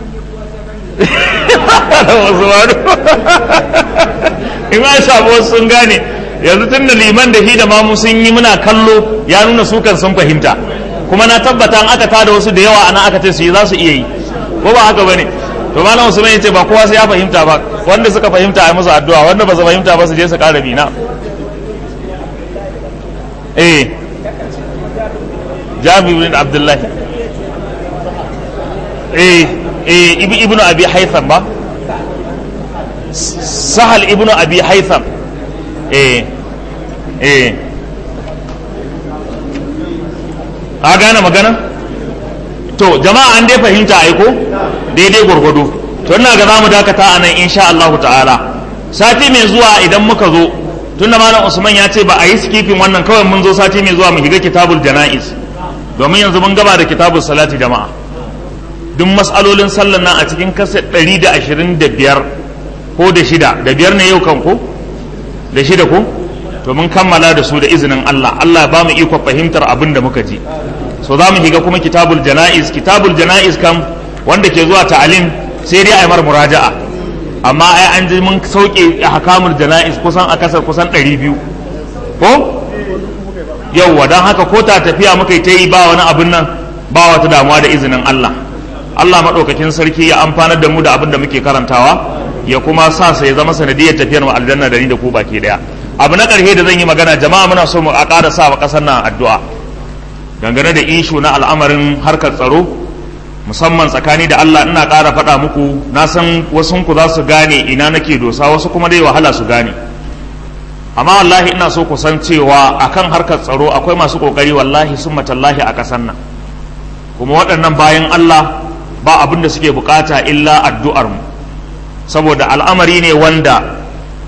in an samu wasu sun gane yanzu tun da liman da shi da mamu sun yi muna kallo ya nuna su kan sun fahimta kuma na tabbata an aka tada wasu da yawa ana aka ce su yi za su iya yi ko ba haka bane to malam usman ya ce ba kowa sai ya fahimta ba wanda suka fahimta a musu addu'a wanda ba su fahimta ba su je su ƙara bina eh jabir bin abdullahi eh eh ibnu abi haytham ba sahal ibnu abi haytham eh eh a gane magana to jama'a an dai fahimta aiko daidai gwargwado to ina ga zamu dakata a nan insha Allah ta'ala sati mai zuwa idan muka zo tunda malam Usman ya ce ba a yi skipping wannan kawai mun zo sati mai zuwa mu shiga kitabul janaiz domin yanzu mun gaba da kitabul salati jama'a duk mas'alolin sallan nan a cikin kasa 125 ko da shida da biyar ne yau kan ko da shida ko to mun kammala da su da izinin Allah Allah ba mu iko fahimtar abin da muka ji so za mu shiga kuma kitabul jana'iz kitabul jana'iz kam wanda ke zuwa ta'alim sai dai a yi mar muraja'a amma ai an ji mun sauke hakamul jana'iz kusan a kasar kusan 200 ko yauwa don haka ko ta tafiya muka yi ta yi ba wani abin nan ba wata damuwa da izinin Allah Allah maɗaukakin sarki ya amfanar da mu da abin da muke karantawa ya kuma sa sai zama sanadiyar tafiyar mu aljanna da ni da ku baki daya abu na ƙarshe da zan yi magana jama'a muna so mu a ƙara sa wa ƙasar nan addu'a dangane da ishu na al'amarin harkar tsaro musamman tsakani da Allah ina ƙara faɗa muku na san wasu ku za su gane ina nake dosa wasu kuma dai wahala su gane amma wallahi ina so ku san cewa akan harkar tsaro akwai masu ƙoƙari wallahi sun matallahi a ƙasar nan kuma waɗannan bayan Allah ba abin da suke bukata illa addu'ar mu saboda al'amari ne wanda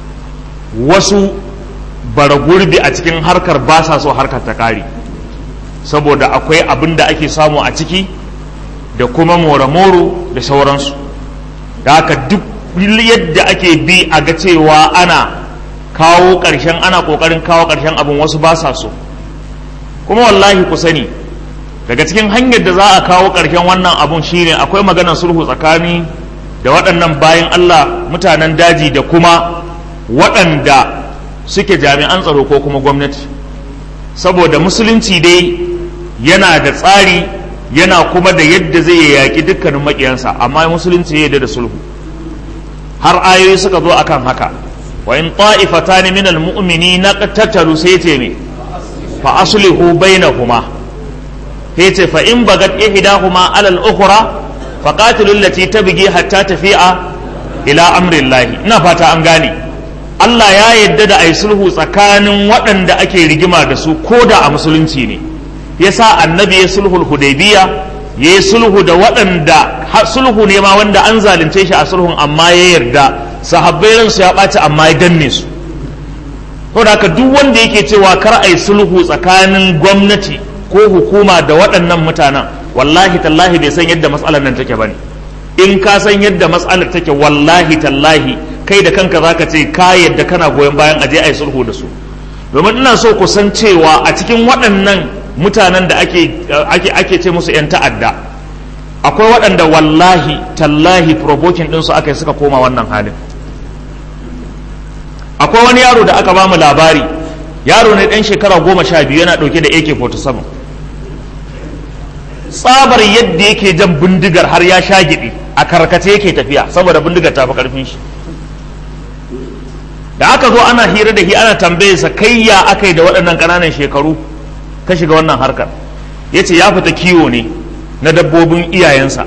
wasu bara gurbi a cikin harkar ba sa so harkar ta kare saboda akwai abin da ake samu a ciki da kuma more-moro da sauransu da haka duk yadda ake bi a ga cewa ana kawo ƙarshen ana ƙoƙarin kawo ƙarshen abin wasu ba sa so kuma wallahi ku sani daga cikin hanyar da za a kawo ƙarshen wannan abun shine akwai maganar sulhu tsakani da waɗannan bayan Allah mutanen daji da kuma waɗanda suke jami'an tsaro ko kuma gwamnati saboda musulunci dai yana da tsari yana kuma da yadda zai yaƙi dukkanin maƙiyansa amma musulunci ya yarda da sulhu har ayoyi suka zo akan haka wa in ta'ifatan min almu'minina qatatalu sai ce me fa aslihu bainahuma sai ce fa in bagat ihdahuma ala al-ukhra fa qatilu allati tabghi hatta tafi'a ila amri llahi ina fata an gane Allah ya yadda da ai sulhu tsakanin waɗanda ake rigima da su ko da a musulunci ne yasa annabi ya sulhul hudaybiya ya yi sulhu da waɗanda sulhu ne ma wanda an zalunce shi a sulhun amma ya yarda sahabbai ransu ya ɓaci amma ya danne su da haka duk wanda yake cewa kar a yi sulhu tsakanin gwamnati ko hukuma da waɗannan mutanen wallahi tallahi bai san yadda matsalar nan take bane in ka san yadda matsalar take wallahi tallahi kai da kanka zaka ce ka yadda kana goyon bayan aje a yi sulhu da su domin ina so ku san cewa a cikin waɗannan mutanen da ake ake ake ce musu 'yan ta'adda akwai waɗanda wallahi tallahi provoking ɗinsu aka yi suka koma wannan halin akwai wani yaro da aka bamu labari yaro ne ɗan shekara goma sha biyu yana ɗauke da ak-47 tsabar yadda yake jan bindigar har ya sha giɗi a karkace yake tafiya saboda bindigar ta fi ƙarfin shi da aka zo ana hira da shi ana tambaye sa kai ya aka yi da waɗannan ƙananan shekaru ka shiga wannan harkar ya ce ya fita kiwo ne na dabbobin iyayensa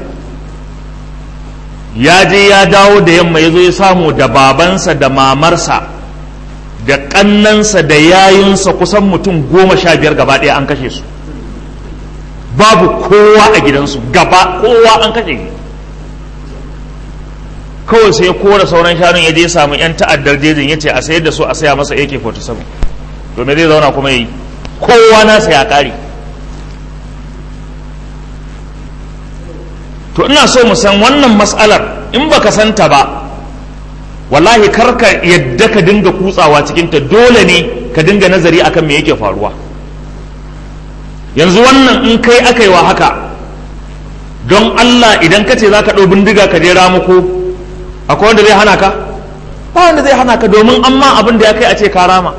ya je ya dawo da yamma ya zo ya samu da babansa da mamarsa da ƙannansa da yayunsa kusan mutum goma sha biyar gaba ɗaya an kashe su babu kowa a gidansu gaba kowa an kashe shi kawai sai ya kora sauran shanun ya je samu 'yan ta'addar jejin ya ce a sayar da su a saya masa ak-47 to me zai zauna kuma yi kowa nasa ya ƙare to ina so mu san wannan matsalar in baka santa ba wallahi karka yadda ka dinga kutsawa cikinta dole ne ka dinga nazari akan me yake faruwa yanzu wannan in kai aka yi wa haka don Allah idan ka ce za ka ɗau bindiga ka je ramuko akwai wanda zai hana ka ba wanda zai hana ka domin amma abin da ya kai a ce ka rama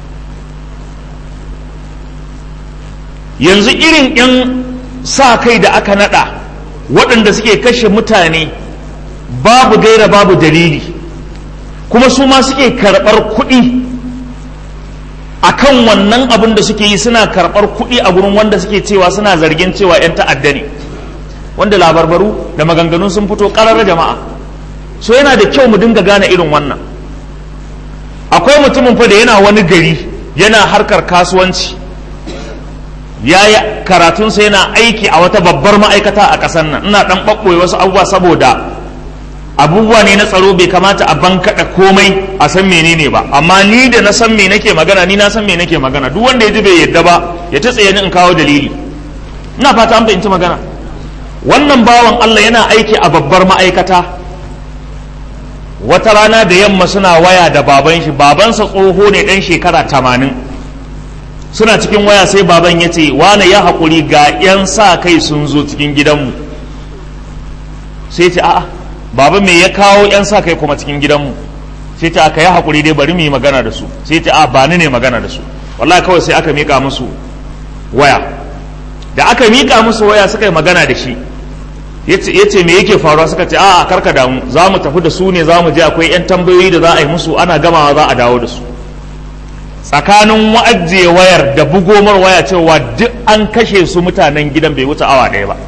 yanzu irin 'yan sa kai da aka naɗa waɗanda suke kashe mutane babu gaira babu dalili kuma su ma suke karɓar kuɗi a kan wannan abin da suke yi suna karɓar kuɗi a gurin wanda suke cewa suna zargin cewa 'yan ta'adda ne wanda labarbaru da maganganu sun fito ƙarar jama'a so yana da kyau mu dinga gane irin wannan akwai mutumin fa da yana wani gari yana harkar kasuwanci ya yi karatunsa yana aiki a wata babbar ma'aikata a ƙasar nan ina ɗan ɓaɓɓoye wasu abubuwa saboda abubuwa ne na tsaro bai kamata a bankaɗa komai a san menene ba amma ni da na san me nake magana ni na san me nake magana duk wanda ya ji bai yadda ba ya ta tsaye ni in kawo dalili ina fata an fahimci magana wannan bawan Allah yana aiki a babbar ma'aikata wata rana da yamma suna waya da baban shi babansa tsoho ne ɗan shekara tamanin suna cikin waya sai baban ya ce wane ya haƙuri ga 'yan sa kai sun zo cikin gidanmu sai ce a'a baba me ya kawo 'yan sa kai kuma cikin gidanmu sai ce aka yi haƙuri dai bari mu yi magana da su sai ce a ba ni ne magana da su wallahi kawai sai aka miƙa musu waya da aka miƙa musu waya suka yi magana da shi ya ce me yake faruwa suka ce a'a karka damu za mu tafi da su ne za mu je akwai 'yan tambayoyi da za a yi musu ana gamawa za a dawo da su tsakanin wa'ajiye wayar da bugomar waya cewa duk an kashe su mutanen gidan bai wuce awa ɗaya ba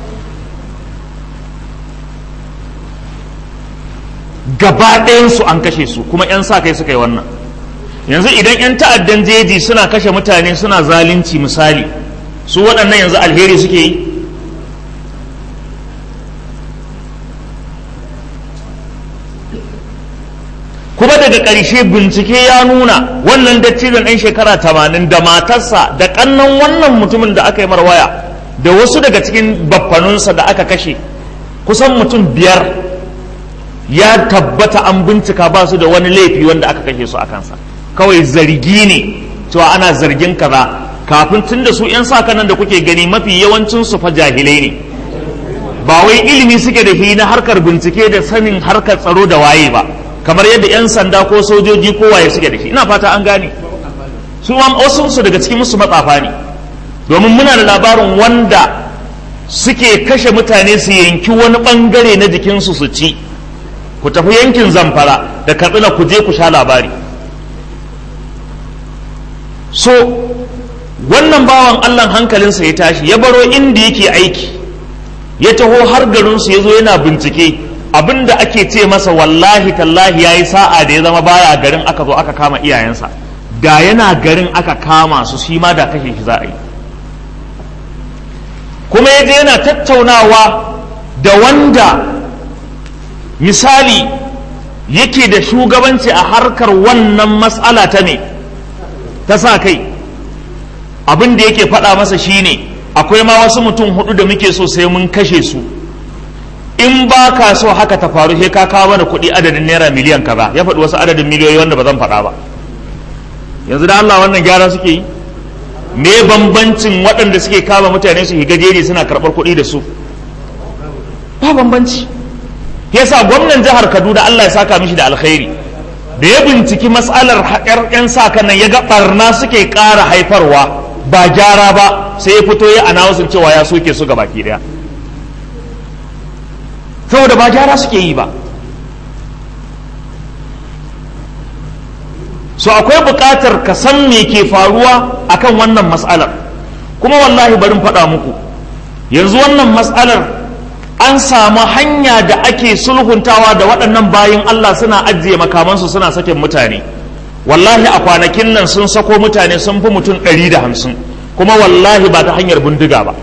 gaba ɗayansu an kashe su kuma 'yan sa kai suka yi wannan yanzu idan 'yan ta'addan jeji suna kashe mutane suna zalunci misali su waɗannan yanzu alheri suke yi kuma daga ƙarshe bincike ya nuna wannan dattijan ɗan shekara tamanin da matarsa da ƙannan wannan mutumin da aka yi marwaya da wasu daga cikin baffanunsa da aka kashe kusan mutum biyar ya tabbata an bincika ba su da wani laifi wanda aka kashe su a kansa kawai zargi ne cewa ana zargin kaza kafin tun da su 'yan sa nan da kuke gani mafi yawancin su fa jahilai ne ba wai ilimi suke da shi na harkar bincike da sanin harkar tsaro da waye ba kamar yadda 'yan sanda ko sojoji ko waye suke da shi ina fata an gane su ma wasu su daga cikin musu matsafa ne domin muna da labarin wanda suke kashe mutane su yanki wani bangare na jikinsu su ci ku tafi yankin zamfara da katsina ku je ku sha labari so wannan bawan allah hankalinsa ya tashi ya baro inda yake aiki ya taho har garinsu ya zo yana bincike abin da ake ce masa wallahi tallahi ya yi sa'a da ya zama baya garin aka zo aka kama iyayensa da yana garin aka kama su shi ma da kashe shi za a yi kuma ya je yana tattaunawa da wanda misali yake da shugabanci a harkar wannan matsala ta ne ta sa kai abin da yake faɗa masa shine akwai ma wasu mutum hudu da muke so sai mun kashe su in ba ka so haka ta faru sai ka kawo mana kuɗi adadin naira miliyan kaza ya faɗi wasu adadin miliyoyi wanda ba zan faɗa ba yanzu da Allah wannan gyara suke yi me bambancin waɗanda suke kama mutane su higa jeri suna karɓar kuɗi da su ba bambanci yasa gwamnan jihar Kaduna Allah ya saka mishi da alkhairi da ya binciki matsalar haƙar 'yan sa nan ya ga ɓarna suke ƙara haifarwa ba gyara ba sai ya fito ya anawusin cewa ya soke su baki ɗaya saboda ba gyara suke yi ba so akwai buƙatar ka san me ke faruwa akan wannan matsalar kuma wallahi barin faɗa muku yanzu wannan matsalar an samu hanya da ake sulhuntawa da waɗannan bayin Allah suna ajiye makamansu suna sakin mutane wallahi a kwanakin nan sun sako mutane sun fi mutum ɗari da hamsin kuma wallahi ba ta hanyar bindiga ba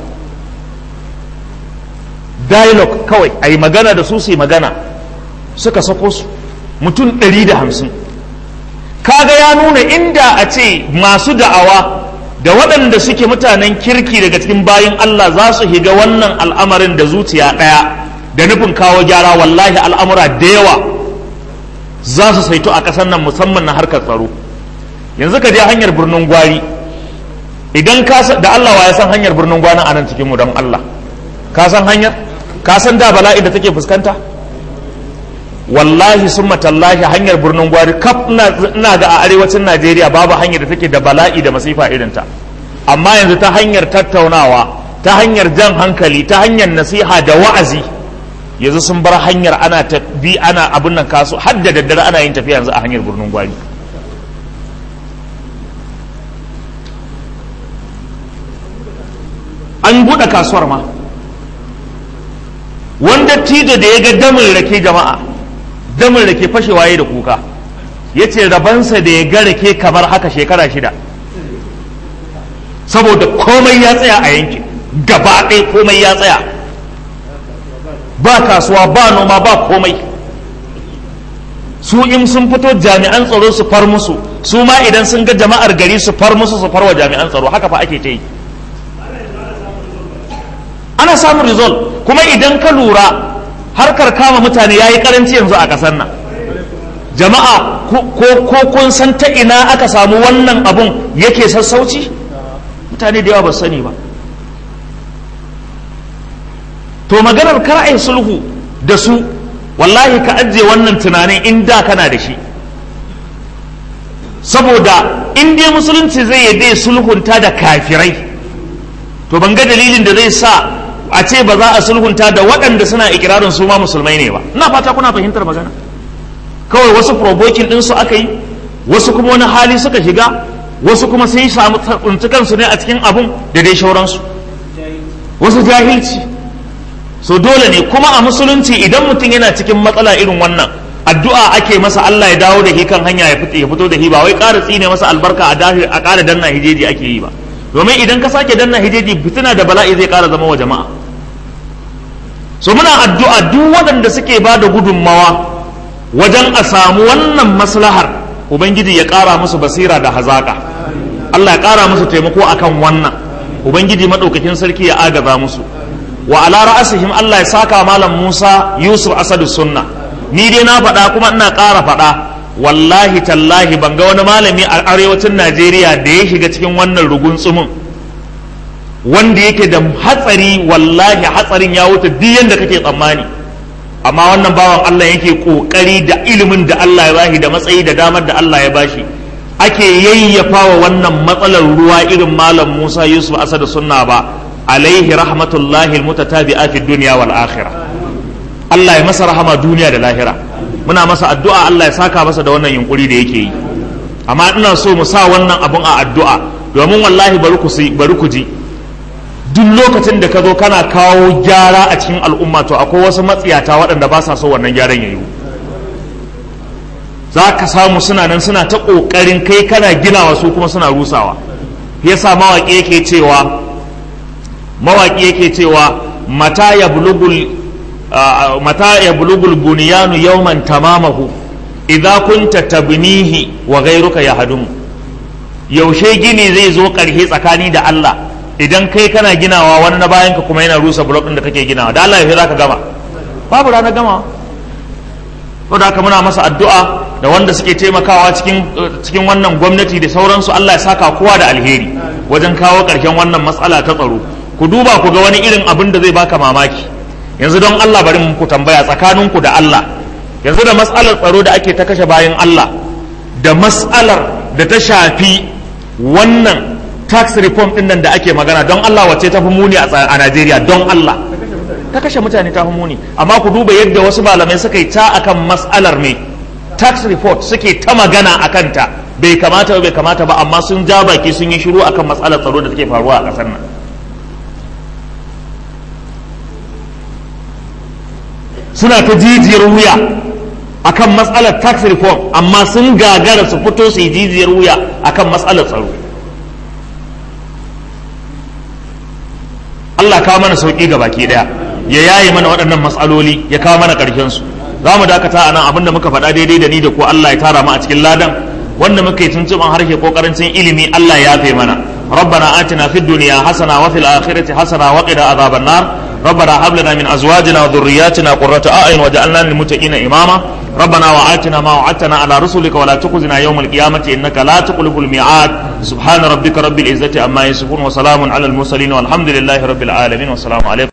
dialogue kawai a yi magana da su su yi magana suka sako su mutum ɗari da hamsin kaga ya nuna inda a ce masu da'awa da waɗanda suke mutanen kirki daga cikin bayin Allah za su higa wannan al'amarin da zuciya ɗaya da nufin kawo gyara wallahi al'amura da yawa za su saito a ƙasar nan musamman na harkar tsaro yanzu ka je hanyar birnin gwari idan ka da Allah wa ya san hanyar birnin gwari a nan cikin mu don Allah ka san hanyar ka san da bala'i da take fuskanta wallahi sun matallahi hanyar birnin gwari kaf ina ga a arewacin najeriya babu hanyar da take da bala'i da masifa irinta amma yanzu ta hanyar tattaunawa ta hanyar jan hankali ta hanyar nasiha da wa'azi yanzu sun bar hanyar ana bi ana abin nan kasu har da daddare ana yin tafiya yanzu a hanyar birnin gwari an buɗe kasuwar ma wanda tijo da ya ga damin rake jama'a damin rake fashewa ya da kuka ya ce rabansa da ya ga rake kamar haka shekara shida saboda komai ya tsaya a yankin gaba ɗaya komai ya tsaya ba kasuwa ba noma ba komai su in sun fito jami'an tsaro su far musu su ma idan sun ga jama'ar gari su far musu su far wa jami'an tsaro haka fa ake ta yi ana samun result kuma idan ka lura harkar kama mutane ya yi karanci yanzu a ƙasar nan jama'a ko kun san ta ina aka samu wannan abun yake sassauci mutane da yawa ba sani ba to maganar kar'ai sulhu da su wallahi ka ajiye wannan tunanin in da kana da shi saboda in dai musulunci zai yadda sulhunta da kafirai to ban ga dalilin da zai sa a ce ba za a sulhunta da waɗanda suna ikirarin su ma musulmai ne ba ina fata kuna fahimtar magana kawai wasu provoking din su aka yi wasu kuma wani hali suka shiga wasu kuma sun samu tsinci kansu ne a cikin abun da dai shauransu wasu jahilci so dole ne kuma a musulunci idan mutum yana cikin matsala irin wannan addu'a ake masa Allah ya dawo da shi kan hanya ya fito da shi ba wai ƙara tsine masa albarka a dahi a ƙara danna hijeji ake yi ba domin idan ka sake danna hijeji fitina da bala'i zai ƙara zama wa jama'a so muna addu'a duk waɗanda suke ba da gudunmawa wajen a samu wannan maslahar ubangiji ya ƙara musu basira da hazaƙa Allah ya ƙara musu taimako akan wannan ubangiji maɗaukakin sarki ya agaza musu wa ala ra'asihim Allah ya saka malam Musa Yusuf Asadu Sunna ni dai na faɗa kuma ina ƙara faɗa wallahi tallahi ban ga wani malami a arewacin Najeriya da ya shiga cikin wannan rugun tsumin wanda yake da hatsari wallahi hatsarin ya wuce duk yanda kake tsammani amma wannan bawan Allah yake kokari da ilimin da Allah ya bashi da matsayi da damar da Allah ya bashi ake yayyafa wa wannan matsalar ruwa irin malam Musa Yusuf Asadu Sunna ba alaihi rahmatullahi almutatabi'a fi dunya wal akhirah Allah ya masa rahama duniya da lahira muna masa addu'a Allah ya saka masa da wannan yunkuri da yake yi amma ina so mu sa wannan abun a addu'a domin wallahi bari ku bari ku ji duk lokacin da ka zo kana kawo gyara a cikin al'umma to akwai wasu matsiyata waɗanda ba sa so wannan gyaran ya yiwu za ka samu suna nan suna ta ƙoƙarin kai kana ginawa su kuma suna rusawa yasa mawaƙi yake cewa mawaƙi yake cewa mata ya bulugul mata ya bulugul buniyanu yawman tamamahu idza kunta tabnihi wa ghayruka yahdumu yaushe gini zai zo ƙarshe tsakani da Allah idan kai kana ginawa wani na bayanka kuma yana rusa blok ɗin da kake ginawa da Allah yaushe zaka gama babu ranar gama saboda haka muna masa addu'a da wanda suke taimakawa cikin cikin wannan gwamnati da sauransu Allah ya saka kowa da alheri wajen kawo ƙarshen wannan matsala ta tsaro ku duba ku ga wani irin abin da zai baka mamaki yanzu don Allah bari muku tambaya tsakaninku da Allah yanzu da matsalar tsaro da ake ta kashe bayan Allah da matsalar da ta shafi wannan tax reform din nan da ake magana don Allah wacce ta fi muni a Najeriya don Allah ta kashe mutane ta fi muni amma ku duba yadda wasu malamai suka yi ta akan matsalar me tax report suke ta magana a kanta bai kamata bai kamata ba amma sun ja baki sun yi shiru akan matsalar tsaro da take faruwa a ƙasar nan suna ta jijiyar wuya akan matsalar tax reform amma sun gagara su fito su yi jijiyar wuya akan matsalar tsaro Allah kawo mana sauƙi ga baki ɗaya ya yaye mana waɗannan matsaloli ya kawo mana ƙarshen su za mu dakata a nan abinda muka faɗa daidai da ni da ko Allah ya tara mu a cikin ladan wanda muka yi tuntuɓan harshe ko ƙarancin ilimi Allah ya yafe mana ربنا آتنا في الدنيا حسنة وفي الآخرة حسنة وقنا عذاب النار ربنا هب لنا من أزواجنا وذرياتنا قرة أعين وجعلنا للمتقين إماما ربنا وآتنا ما وعدتنا على رسلك ولا تخزنا يوم القيامة إنك لا تخلف الميعاد سبحان ربك رب العزة عما يصفون وسلام على المرسلين والحمد لله رب العالمين والسلام عليكم